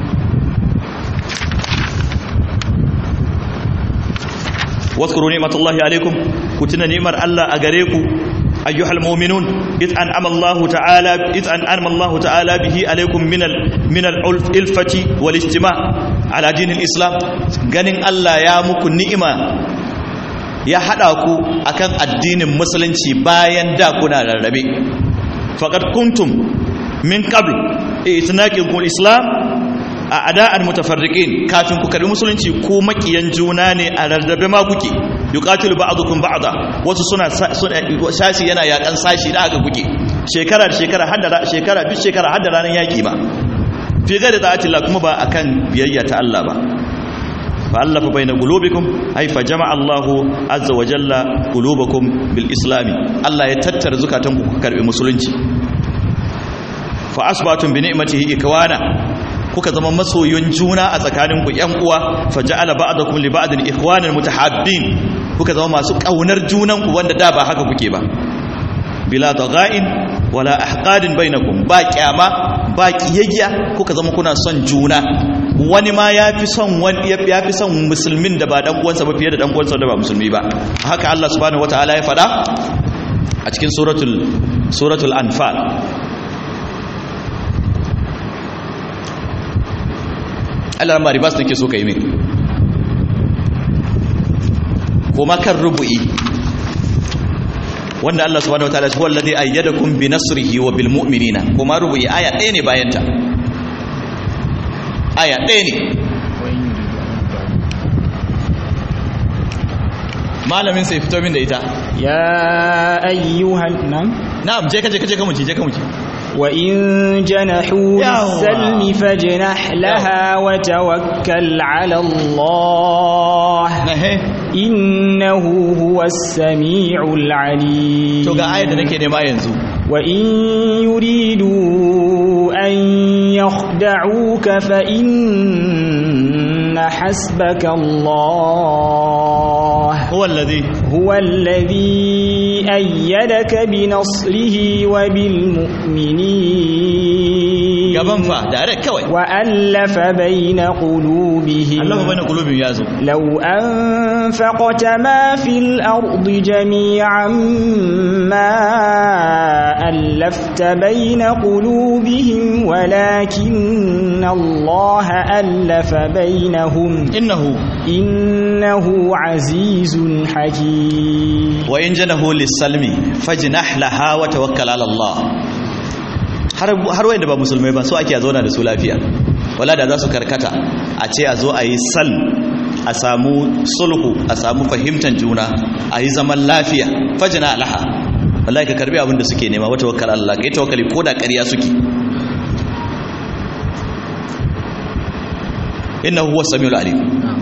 واذكروا نعمة الله عليكم كتنا نعمة الله أغريكم أيها المؤمنون إذ أنعم الله تعالى إذ أنعم الله تعالى به عليكم من ال من الألفة والاجتماع على دين الإسلام غنين الله يا مكو نعمة ya haɗa ku akan addinin musulunci bayan da kuna rarrabe faqad kuntum min qabl itnaqin islam a ada'an mutafarriqin kafin ku karbi musulunci ko makiyan juna ne a rarrabe ma kuke yuqatilu ba'dukum ba'da wasu suna sashi yana yakan sashi da aka kuke shekara da shekara har da shekara duk shekara har da ranar yaki ba fi ga da ta'atillah kuma ba akan biyayya ta Allah ba fa allafa baina qulubikum ay fa jama'a Allahu azza wa jalla qulubakum bil islami Allah ya tattara zukatanku ku karbi musulunci fa asbatum bi ni'matihi ikwana kuka zama masoyin juna a tsakaninku yan uwa faja'ala ba'dakum li ba'din ikhwanan mutahabbin kuka zama masu kaunar junanku wanda da ba haka kuke ba bila daga'in wala ahqadin bainakum ba kyama ba kiyayya kuka zama kuna son juna wani ma yafi son wani yafi son musulmin da ba dan uwansa ba fiye da dan uwansa da ba musulmi ba haka Allah subhanahu wataala ya faɗa a cikin suratul suratul anfal Allah ma ribas nake so ka yi min kuma kan rubu'i wanda Allah subhanahu wataala shi wallazi ayyadakum bi nasrihi wa bil mu'minina kuma rubu'i aya ɗaya ne bayan ta aya ɗaya ne malamin sai fito min da ita ya ayyuhan nan na'am je ka je ka je ka muci je ka muci وإن جنحوا للسلم فاجنح لها وتوكل على الله إنه هو السميع العليم to ga ayar da nake nema yanzu وإن يريدوا أن يخدعوك فإن حسبك الله هو الذي هو الذي أيدك بنصره وبالمؤمنين gaban fa direct kawai وألف بين قلوبهم Allah bai na kulubin yazo لو أنفقت ما في الأرض جميعا ما ألفت بين قلوبهم ولكن الله ألف بينهم innahu إنه عزيز حكيم wa in janahu lis-salmi fajnah laha wa tawakkal ala Allah har har wanda ba musulmai ba so ake zauna da su lafiya wala da za su karkata a ce a zo a yi sal a samu sulhu a samu fahimtar juna a yi zaman lafiya fajna laha wallahi ka karbi abin da suke nema wa tawakkal ala Allah kai tawakkali ko da ƙarya suke innahu huwas samiul alim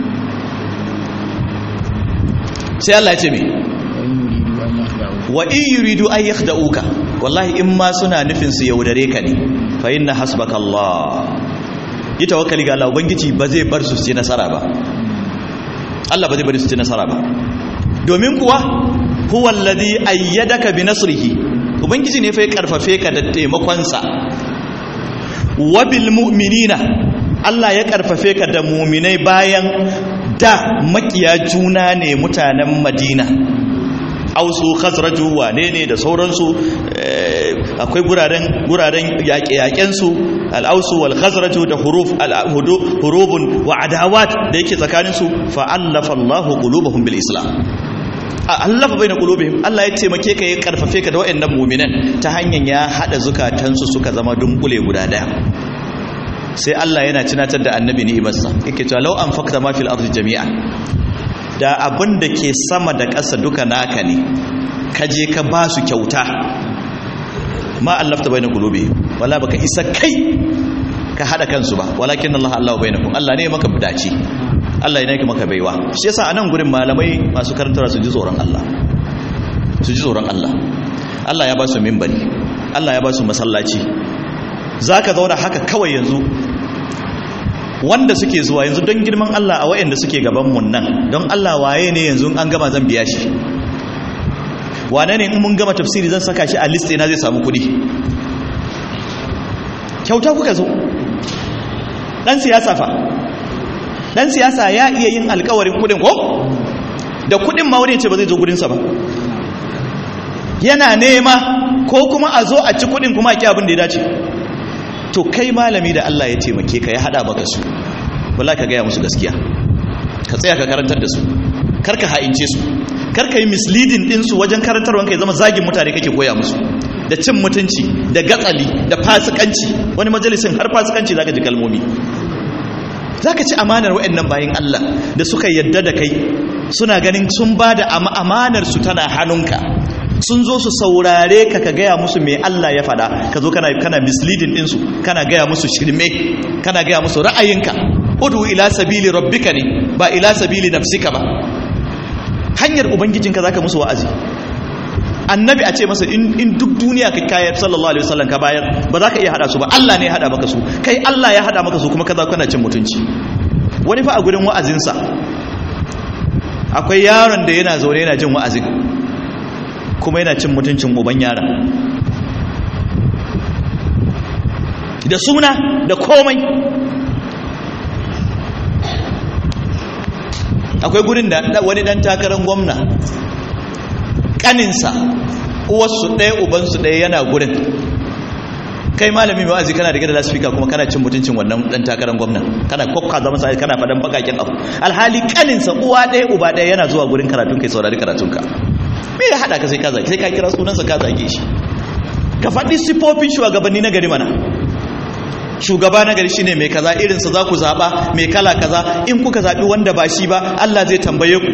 sai Allah ya ce me wa in yuridu an yakhda'uka wallahi in ma suna nufin su yaudare ka ne fa inna hasbaka Allah yi tawakkali ga Allah ubangiji ba zai bar su ci nasara ba Allah ba zai bar su ci nasara ba domin kuwa huwa alladhi ayyadaka bi nasrihi ubangiji ne fa ya karfafe ka da taimakon sa wa bil mu'minina Allah ya karfafe ka da mu'minai bayan da makiya juna ne mutanen Madina ausu khazraju wane ne da sauransu akwai guraren guraren yaƙe-yaƙensu al'ausu wal khazraju da huruf hurubun wa adawat da yake tsakaninsu fa'allafa Allahu qulubahum bil islam allafa baina qulubihim Allah ya taimake ka ya karfafe ka da wayannan mu'minan ta hanyar ya hada zukatansu suka zama dunkule guda daya sai Allah yana tunatar da annabi ni'imarsa yake cewa law anfaqta ma fil ardi jami'an da abin da ke sama da ƙasa duka naka ne ka je ka ba su kyauta ma allafta bai na gulubi wala baka isa kai ka haɗa kansu ba walakin Allah Allah bai na kun Allah ne maka dace Allah ne maka baiwa shi yasa a nan gurin malamai masu karantarwa su ji tsoron Allah su ji tsoron Allah Allah ya ba su mimbari Allah ya ba su masallaci za ka zauna haka kawai yanzu wanda suke zuwa yanzu don girman Allah a wayanda suke gabanmu nan don Allah waye ne yanzu an gama zan biya shi wane ne in mun gama tafsiri zan saka shi a list ina zai samu kudi kyauta kuka zo dan siyasa fa dan siyasa ya iya yin alkawarin kudin ko da kudin ma wani ce ba zai zo gurinsa ba yana nema ko kuma a zo a ci kudin kuma a ki abin da ya dace to kai malami da Allah ya taimake ka ya hada maka su wallahi ka gaya musu gaskiya ka tsaya ka karantar da su kar ka ha'ince su kar ka yi misleading din su wajen karantarwa kai zama zagin mutane kake koya musu da cin mutunci da gatsali da fasikanci wani majalisin har fasikanci zaka ji kalmomi zaka ci amanar waɗannan bayin Allah da suka yadda da kai suna ganin sun ba da amanar su tana hannunka sun zo su saurare ka ka gaya musu mai Allah ya faɗa ka zo kana kana misleading din su kana gaya musu shirme kana gaya musu ra'ayinka udu ila sabili rabbika ne ba ila sabili nafsika ba hanyar ubangijinka zaka musu wa'azi annabi a ce masa in duk duniya ka kayar sallallahu alaihi wasallam ka bayar ba za ka iya hada su ba Allah ne ya hada maka su kai Allah ya hada maka su kuma kaza kana cin mutunci wani fa a gurin wa'azinsa akwai yaron da yana zaune yana jin wa'azin kuma yana cin mutuncin uban yaron da suna da komai akwai gurin da wani dan takarar gwamna kaninsa uwarsu ɗaya ubansu ɗaya yana gurin kai malami mai wa'azi kana da gida lasfika kuma kana cin mutuncin wannan dan takarar gwamna kana kokka zama sai kana fadan bakakin abu alhali kaninsa uwa ɗaya uba ɗaya yana zuwa gurin karatun kai saurari karatunka me ya hada ka sai ka zage sai ka kira sunansa ka zage shi ka faɗi sifofin shugabanni na gari mana shugaba na gari shine mai kaza irinsa za ku zaɓa mai kala kaza in kuka zaɓi wanda ba shi ba Allah zai tambaye ku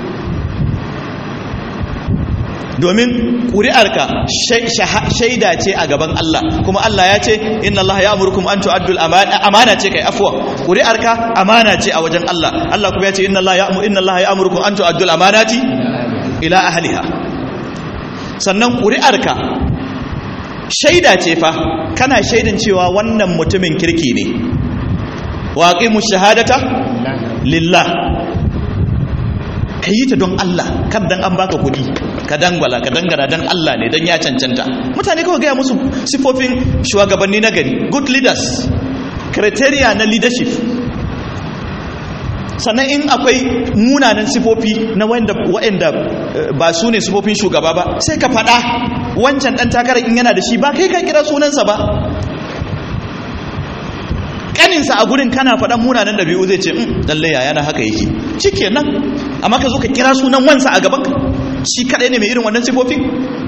domin ƙuri'arka shaida ce a gaban Allah kuma Allah ya ce inna Allah ya amurkum an tu'addu amana ce kai afwa ƙuri'arka amana ce a wajen Allah Allah kuma ya ce inna Allah ya inna Allah ya amurkum an tu'addu amanati ila ahliha sannan ƙuri'arka shaida ce fa kana shaidan cewa wannan mutumin kirki ne waqimu shahadata lillah ka yi ta don Allah kan dan an baka kudi ka dangwala ka dangana don Allah ne don ya cancanta mutane kawai gaya musu sifofin shugabanni na gari good leaders criteria na leadership sannan in akwai munanan sifofi na wanda waɗanda ba su ne sifofin shugaba ba sai ka faɗa wancan ɗan takarar in yana da shi ba kai ka kira sunansa ba kaninsa a gurin kana faɗan munanan ɗabi'u zai ce lallai yaya na haka yake cike nan amma ka zo ka kira sunan wansa a gaban shi kaɗai ne mai irin wannan sifofin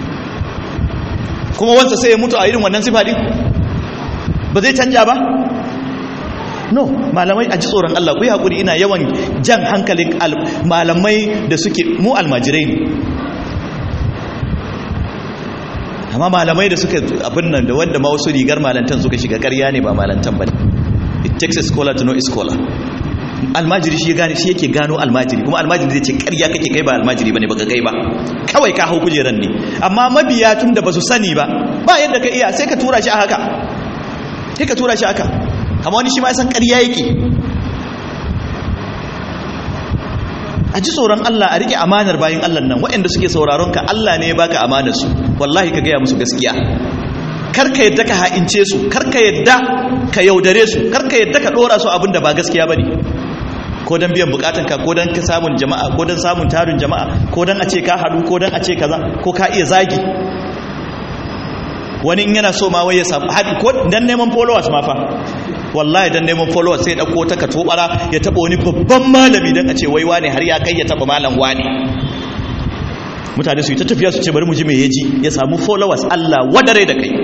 kuma wansa sai ya mutu a irin wannan sifa din ba zai canja ba no malamai a ji tsoron Allah ku yi haƙuri ina yawan jan hankalin malamai da suke mu almajirai ne amma malamai da suka abin nan da wanda ma wasu rigar malantan suka shiga ƙarya ne ba malantan ba ne it takes a scholar to know a scholar almajiri shi gane shi yake gano almajiri kuma almajiri zai ce ƙarya kake kai ba almajiri bane baka kai ba kawai ka hau kujeran ne amma mabiya tun da basu sani ba ba yadda ka iya sai ka tura shi a haka sai ka tura shi haka amma wani shi ma san ƙarya yake a ji tsoron Allah a rike amanar bayin Allah nan waɗanda suke sauraron ka Allah ne ya baka amanar su wallahi ka gaya musu gaskiya karka yadda ka ha'ince su karka yadda ka yaudare su karka yadda ka dora su abin da ba gaskiya bane ko dan biyan bukatun ka ko dan ka samun jama'a ko dan samun tarin jama'a ko dan a ce ka hadu ko dan a ce kaza ko ka iya zagi wani in yana so ma wai ya samu hadi ko dan neman followers ma fa wallahi dan neman followers sai ya dauko ta katobara ya taba wani babban malami dan a ce wai wane har ya kai ya taba malam wani mutane su yi ta tafiya su ce bari mu ji me yaji ya samu followers Allah wadare da kai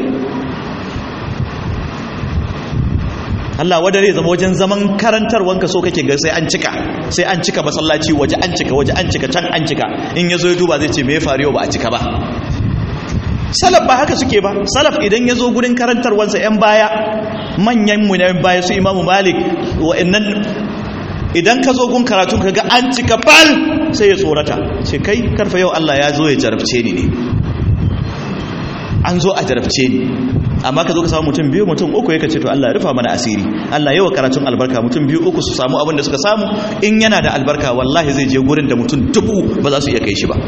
Allah wadare zama wajen zaman karantarwanka so kake ga sai an cika sai an cika masallaci waje an cika waje an cika can an cika in yazo ya duba zai ce me ya faru yau ba a cika ba salaf ba haka suke ba salaf idan ya zo gurin karantarwansa 'yan baya manyan mu na baya su imamu malik wa'annan idan ka zo gun karatun ka ga an cika bal sai ya tsorata ce kai karfa yau Allah ya zo ya jarabce ni ne an zo a jarabce ni amma ka zo ka samu mutum biyu mutum uku ya ce to Allah ya rufa mana asiri Allah yawa karatun albarka mutum biyu uku su samu abin da suka samu in yana da albarka wallahi zai je gurin da mutum dubu ba za su iya kai shi ba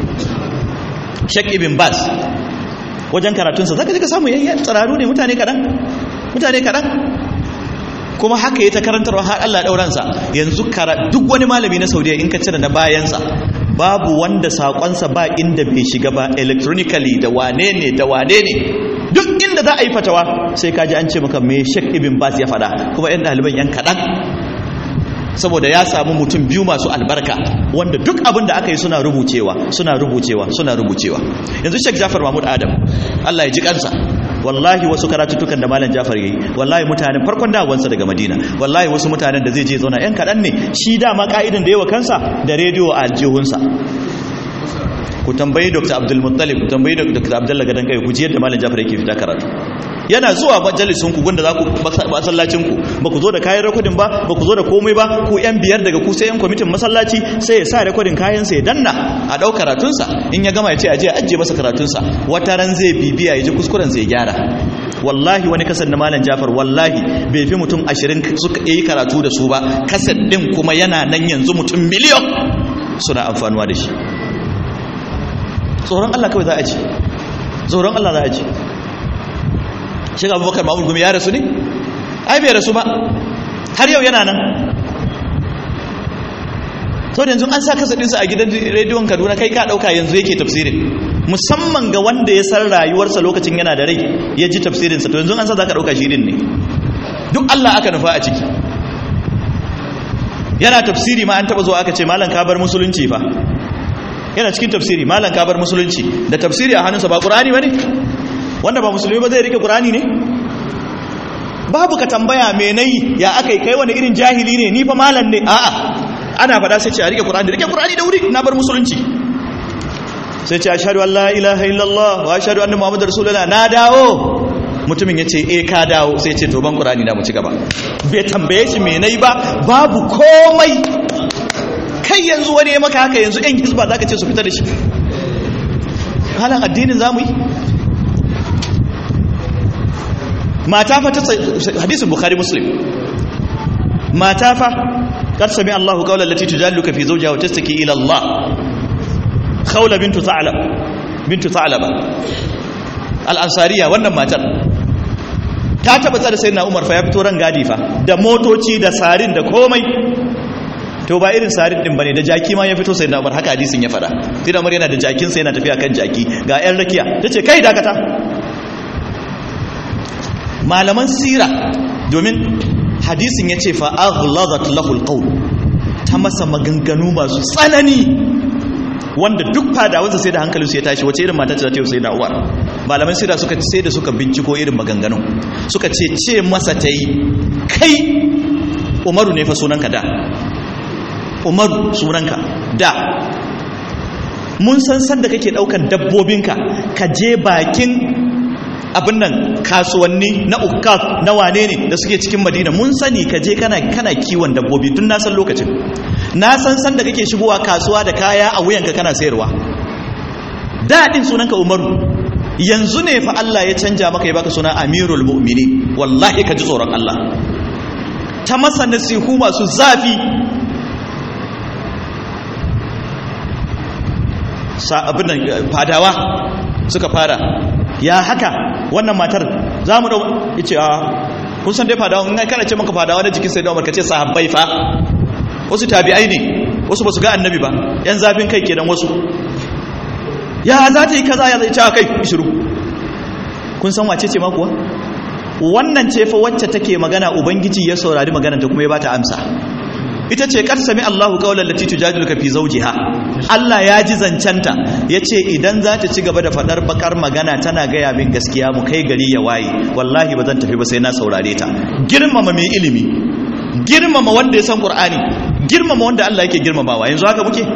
Sheikh Ibn Baz wajen karatunsa zaka je ka samu yayyan tsararu ne mutane kadan mutane kaɗan kuma haka ya ta karantarwa har Allah ɗauransa yanzu duk wani malami na saudiya in ka cire na bayansa babu wanda saƙonsa ba inda bai shiga ba electronically da wane ne da wane ne duk inda za a yi fatawa sai kaji an ce maka me shek ibn bas ya faɗa kuma yan ɗaliban yan kaɗan saboda ya samu mutum biyu masu albarka wanda duk abin da aka yi suna rubucewa suna rubucewa suna rubucewa yanzu shek jafar mahmud adam allah ya ji kansa wallahi wasu karatuttukan da malam jafar yayi wallahi mutanen farkon dawansa daga madina wallahi wasu mutanen da zai je zauna yan kaɗan ne shi dama ka'idan da yawa kansa da rediyo a aljihunsa ku tambayi dr abdulmuttalib ku tambayi dr abdullah gadan kai ku ji yadda malam jafar yake fita karatu yana zuwa majalisun ku gunda za ku masallacin ku ba ku zo da kayan rekodin ba ba ku zo da komai ba ku yan biyar daga ku sai yan kwamitin masallaci sai ya sa rekodin kayan sa ya danna a dau karatun sa in ya gama ya ce aje a ajiye masa karatun sa wata ran zai bibiya ya ji kuskuren sa ya gyara wallahi wani kasan na malam Jafar wallahi bai fi mutum 20 suka yi karatu da su ba kasan din kuma yana nan yanzu mutum miliyon suna amfanuwa da shi tsoron Allah kawai za a ci tsoron Allah za a ci shiga abubakar mahmud gumi ya rasu ne ai bai rasu ba har yau yana nan sau da yanzu an sa kasa ɗinsa a gidan rediyon kaduna kai ka ɗauka yanzu yake tafsirin musamman ga wanda ya san rayuwarsa lokacin yana da rai ya ji tafsirinsa to yanzu an sa za ka ɗauka shi ne duk allah aka nufa a ciki yana tafsiri ma an taɓa zuwa aka ce malam ka bar musulunci fa yana cikin tafsiri malam ka bar musulunci da tafsiri a hannunsa ba ƙur'ani ba ne wanda ba musulmi ba zai rike qur'ani ne babu ka tambaya me nayi ya akai kai wani irin jahili ne ni fa malam ne a'a ana fada sai ce a rike qur'ani rike qur'ani da wuri na bar musulunci sai ce ashhadu an la ilaha illallah wa ashhadu anna muhammadar rasulullah na dawo mutumin ya ce eh ka dawo sai ce to ban qur'ani na mu ci gaba bai tambaye shi me nayi ba babu komai kai yanzu wani ya maka haka yanzu ɗan hizba zaka ce su fita da shi halan addinin zamu yi mata fa ta hadisin bukhari muslim mata fa kar sami Allahu qawla allati tujalluka fi zawjiha wa tastaki ila Allah khawla bintu tha'lab bintu tha'laba al-ansariya wannan matar ta tabbata da sayyidina Umar fa ya fito ran gadi fa da motoci da sarin da komai to ba irin sarin din bane da jaki ma ya fito sayyidina Umar haka hadisin ya fada sayyidina Umar yana da jakin sa yana tafiya kan jaki ga ƴan rakiya tace kai dakata malaman sira domin hadisin ya ce fa'aghlazat lahul qawl ta masa maganganu masu tsanani wanda duk fadawansa sai da hankalinsu ya tashi wace irin mata ce za ta yi sai da uwar malaman sira suka sai da suka binciko irin maganganu suka ce ce masa ta yi kai umaru ne fa sunanka da umaru sunanka da mun san san da kake daukan dabbobinka ka je bakin abin nan kasuwanni na ukaf na wane ne da suke cikin madina mun sani ka je kana kana kiwon dabbobi tun na san lokacin na san san da kake shigowa kasuwa da kaya a wuyanka kana sayarwa daɗin sunanka umaru yanzu ne fa Allah ya canja maka ya baka suna amirul mu'mini wallahi ka ji tsoron Allah ta masa nasihu masu zafi sa abin nan fadawa suka fara ya haka wannan matar za mu dau yace a kun san dai fadawa in kana ce maka fadawa na jikin sayyidina Umar kace sahabbai fa wasu tabi'ai ne wasu basu ga annabi ba yan zafin kai kenan wasu ya za ta yi kaza ya zai ta kai shiru kun san wace ce ma kuwa wannan ce fa wacce take magana ubangiji ya saurari maganar ta kuma ya bata amsa ita ce kar sami Allahu qawlan lati tujadiluka fi zawjiha Allah ya ji zancanta yace idan za ta ci gaba da fadar bakar magana tana gaya min gaskiya mu kai gari ya waye wallahi ba zan tafi ba sai na saurare ta girmama mai ilimi girmama wanda ya san Qur'ani girmama wanda Allah yake girmamawa yanzu haka muke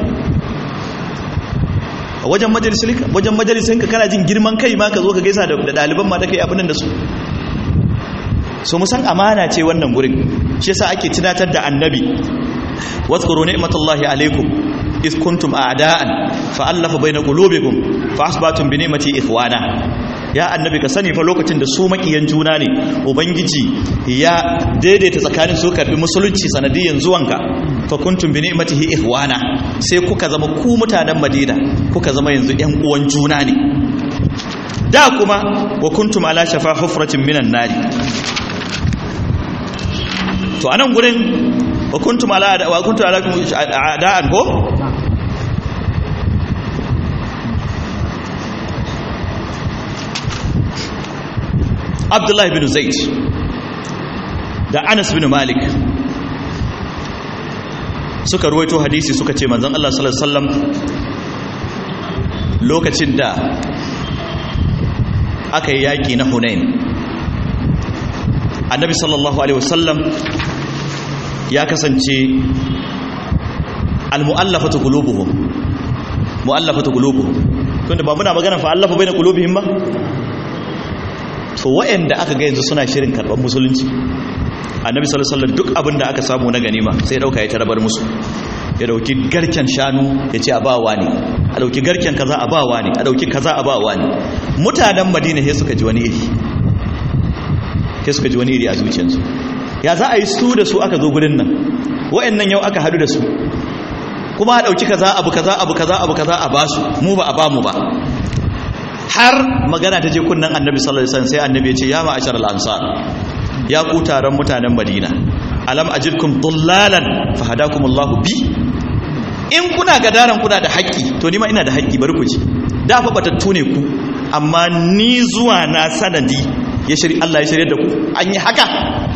a wajen majalisinka wajen majalisinka kana jin girman kai ma ka zo ka gaisa da ɗaliban ma da kai abin da su so musan amana ce wannan gurin shi yasa ake tunatar da annabi واذكروا نعمة الله عليكم إذ كنتم أعداء فألف بين قلوبكم فأصبحتم بنعمتي إخوانا ya annabi ka sani fa lokacin da su makiyan juna ne ubangiji ya daidaita tsakanin su karbi musulunci sanadiyan zuwanka fa kuntum bi ni'matihi ihwana sai kuka zama ku mutanen madina kuka zama yanzu yan uwan juna ne da kuma wa kuntum ala shafa hufratin minan nari to anan gurin wa kuntum ala wa kuntum ala a'da'an ko Abdullahi bin Zaid da Anas bin Malik suka ruwaito hadisi suka ce manzon Allah sallallahu alaihi wasallam lokacin da aka yi yaki na Hunain annabi sallallahu alaihi wasallam ya kasance almu'allafatu qulubuhum mu'allafatu qulubuhum tunda ba muna magana fa allafa baina qulubihim ba to wa'anda aka ga yanzu suna shirin karban musulunci annabi sallallahu alaihi wasallam duk abin da aka samu na ganima sai dauka ya tarabar musu ya dauki garken shanu ya ce a bawa ne a dauki garken kaza a bawa ne a dauki kaza a bawa ne mutanen madina sai suka ji wani iri sai suka ji wani iri a zuciyarsu ya za a yi su da su aka zo gurin nan wa'annan yau aka hadu da su kuma a dauki kaza abu kaza abu kaza abu kaza a basu mu ba a bamu ba har magana ta je kunnan annabi sallallahu alaihi wasallam sai annabi ya ce ya ma'ashar al-ansar ya ku taron mutanen madina alam ajidkum dullalan fahadakumullahu bi in kuna gadaran kuna da haƙƙi to ni ma ina da haƙƙi bari ku ji da fa batattu ne ku amma ni zuwa na sanadi ya shiri Allah ya shirye da ku an yi haka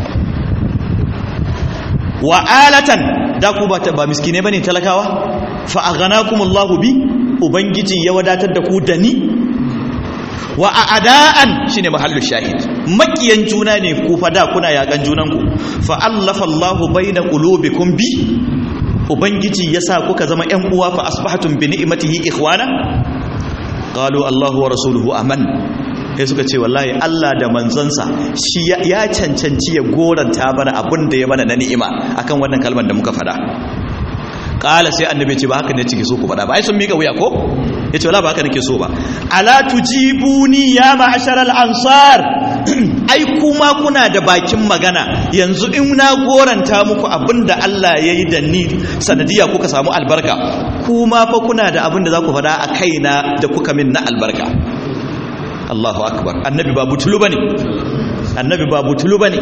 wa alatan da ku ba ba miskine bane talakawa fa aghanakumullahu bi ubangiji ya wadatar da ku da ni wa a'da'an shine mahallu shahid makiyan juna ne ku fada kuna yakan junanku fa allafa Allahu baina qulubikum bi ubangiji yasa kuka zama ƴan uwa fa asbahtum bi ni'matihi ikhwana qalu Allahu wa rasuluhu aman sai suka ce wallahi Allah da manzansa shi ya cancanci ya goranta mana abin da ya mana na ni'ima akan wannan kalmar da muka fada kala sai annabi ce ba haka ne cike so ku fada ba ai sun mika wuya ko yace wala ba haka nake so ba ala tujibuni ya ma'ashar al-ansar ai kuma kuna da bakin magana yanzu in na goranta muku abinda Allah yayi da ni sanadiya kuka samu albarka kuma fa kuna da abinda za ku fada a kaina da kuka min na albarka Allahu akbar annabi ba butulu bane annabi ba butulu bane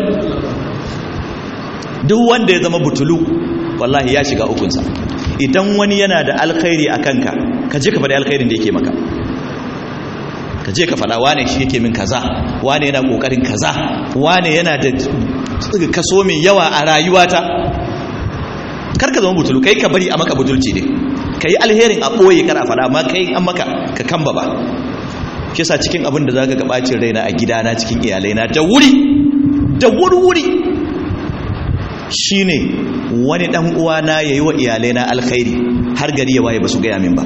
duk wanda ya zama butulu wallahi ya shiga ukunsa idan wani yana da alkhairi a kanka ka je ka faɗi alkhairin da yake maka ka je ka faɗa wane shi yake min kaza wane yana ƙoƙarin kaza wane yana da kaso mai yawa a rayuwata kar ka zama butulu kai ka bari a maka butulci ne ka yi alherin a ɓoye kar a faɗa amma kai an maka ka kamba ba shi sa cikin abin da za ka ga ɓacin raina a gidana cikin iyalaina da wuri da wuri-wuri shine wani dan uwana yayi wa iyalai na alkhairi har gari ya waye basu gaya min ba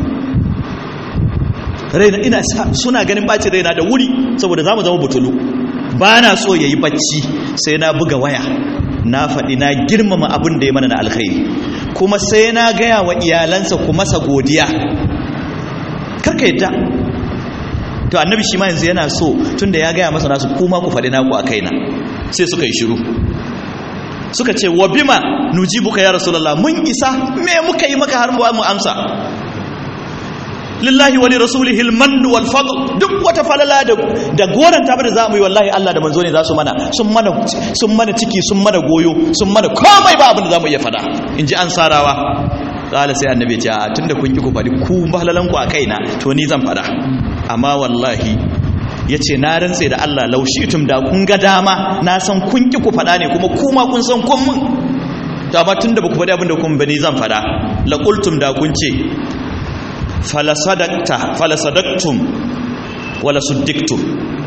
raina ina suna ganin bacin raina da wuri saboda zamu zama butulu ba na so yayi bacci sai na buga waya na faɗi na girmama abin da ya mana na alkhairi kuma sai na gaya wa iyalansa ku masa godiya karka yadda to annabi shi ma yanzu yana so tunda ya gaya masa nasu kuma ku faɗi naku a kaina sai suka yi shiru suka ce wa bima nujibuka ya rasulullah mun isa me muka yi maka har mu amsa lillahi wa li rasulihi alman wal fadl duk wata falala da da goran ta bada zamu yi wallahi Allah da manzo ne za su mana sun mana sun mana ciki sun mana goyo sun mana komai ba abin da zamu iya fada inji ansarawa kala sai annabi ya ce a tunda kun ki ku fadi ku falalan ku a kaina to ni zan fada amma wallahi ya ce na rantse da Allah laushitum da kun ga dama na san kun ki ku faɗa ne kuma kuma kun san kun mun da ba tun da ba ku faɗi abinda kun bani zan faɗa laƙultum da kun ce falasadaktum wala suddiktum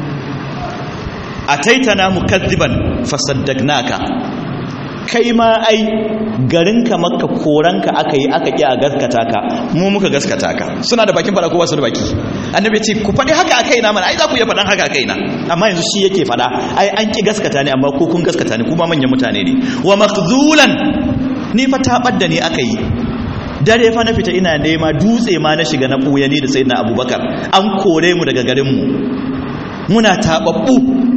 a taitana mukazziban fasaddaknaka kai ma ai garinka makka koranka aka yi aka ƙi a gaskata ka mu muka gaskata ka suna da bakin fada ko wasu da baki annabi ce ku faɗi haka a kaina mana ai za ku iya faɗan haka a kaina amma yanzu shi yake faɗa ai an ƙi gaskata ne amma ko kun gaskata ne kuma manyan mutane ne wa makhzulan ni fa taɓar da ni aka yi dare fa na fita ina nema dutse ma na shiga na ɓuya ni da sayyidina abubakar an kore mu daga garinmu muna taɓaɓɓu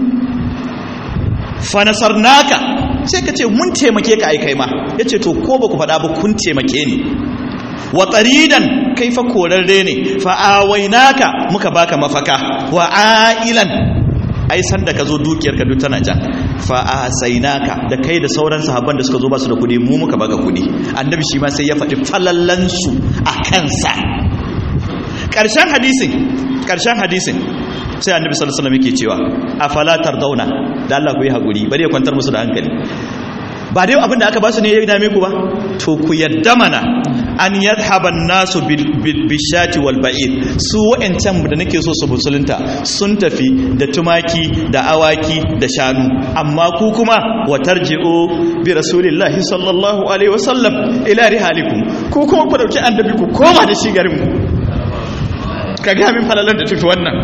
fa nasarnaka sai ka ce mun taimake ka ai kai ma ya ce to ko ba ku faɗa ba kun taimake ni wa tsaridan kai fa korarre ne fa awainaka muka baka mafaka wa ailan ai san da ka zo dukiyar ka duk tana ja fa ahsaynaka da kai da sauran sahabban da suka zo ba su da kudi mu muka baka kudi annabi shi ma sai ya faɗi falallan su a kansa ƙarshen hadisin ƙarshen hadisin sai annabi sallallahu alaihi wasallam yake cewa afala tardawna da Allah ku yi hakuri bari ya kwantar musu da hankali ba dai abin da aka ba su ne ya dame ku ba to ku yadda mana an yadhhaban nasu bishati wal ba'ir su wa'ancan da nake so su musulunta sun tafi da tumaki da awaki da shanu amma ku kuma wa tarji'u bi rasulillahi sallallahu alaihi wasallam ila rihalikum ku kuma ku dauki annabi ku koma da shi garin mu ka ga min falalar da tafi wannan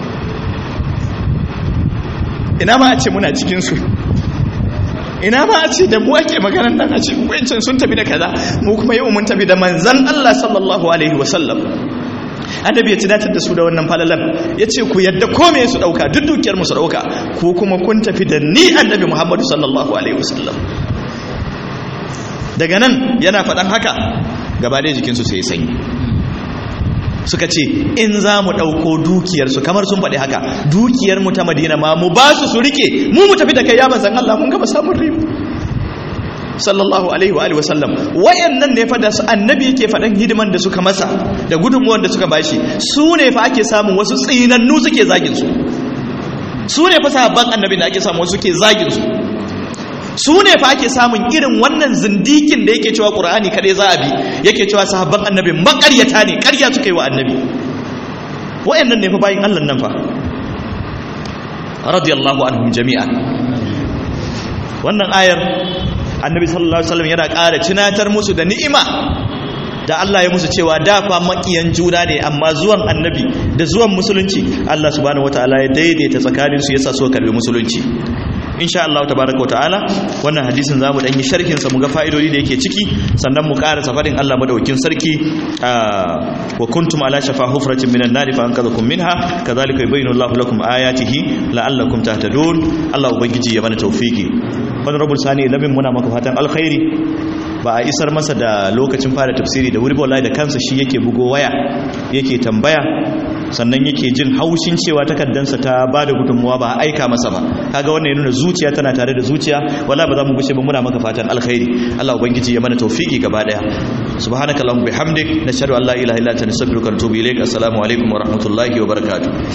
ina ma a ce muna cikin su ina ma a ce da mu ake maganar nan a ce wancan sun tafi da kaza mu kuma yau mun tafi da manzan Allah sallallahu alaihi wasallam annabi ya tunatar da su da wannan falalan ya ce ku yadda kome su dauka duk dukiyar mu su dauka ku kuma kun tafi da ni annabi Muhammadu sallallahu alaihi wasallam daga nan yana faɗan haka gaba da jikinsu sai sanyi suka ce in za mu ɗauko dukiyarsu kamar sun faɗi haka dukiyarmu ta madina ma mu ba su su rike mu mu tafi da kai ya manzan Allah mun gaba samun riba sallallahu alaihi wa alihi wasallam wayannan ne fa da su annabi yake faɗan hidiman da suka masa da gudunmuwan da suka bashi su ne fa ake samun wasu tsinannu suke zagin su su ne fa sahabban annabi da ake samun wasu suke zagin su su ne fa ake samun irin wannan zindikin da yake cewa ƙur'ani kaɗai za a bi yake cewa sahabban annabi makaryata ne ƙarya suka yi wa annabi wa'annan ne fa bayin allah nan fa radiyallahu anhum jami'a wannan ayar annabi sallallahu alaihi wasallam yana ƙara tunatar musu da ni'ima da Allah ya musu cewa da fa makiyan juna ne amma zuwan annabi da zuwan musulunci Allah subhanahu wataala ya daidaita tsakaninsu yasa so karbi musulunci insha Allah tabaraka ta'ala wannan hadisin zamu dan yi sharhin sa mu ga fa'idodi da yake ciki sannan mu ƙara safarin Allah madaukin sarki wa kuntum ala shafa hufratin minan nar fa anqadhakum minha kadhalika yubayyinu Allahu lakum ayatihi la'allakum tahtadun Allah ubangiji ya mana tawfiki honorable sani labin muna maka fatan alkhairi ba a isar masa da lokacin fara tafsiri da wuri wallahi da kansa shi yake bugo waya yake tambaya sannan yake jin haushin cewa takaddansa ta ba da gudunmuwa ba a aika masa ba kaga wannan ya nuna zuciya tana tare da zuciya wala ba za mu gushe ba muna maka fatan alkhairi Allah ubangiji ya mana tawfiki gaba daya subhanakallahumma bihamdik nashhadu an la ilaha illa anta nastaghfiruka wa natubu ilaik assalamu alaikum wa rahmatullahi wa barakatuh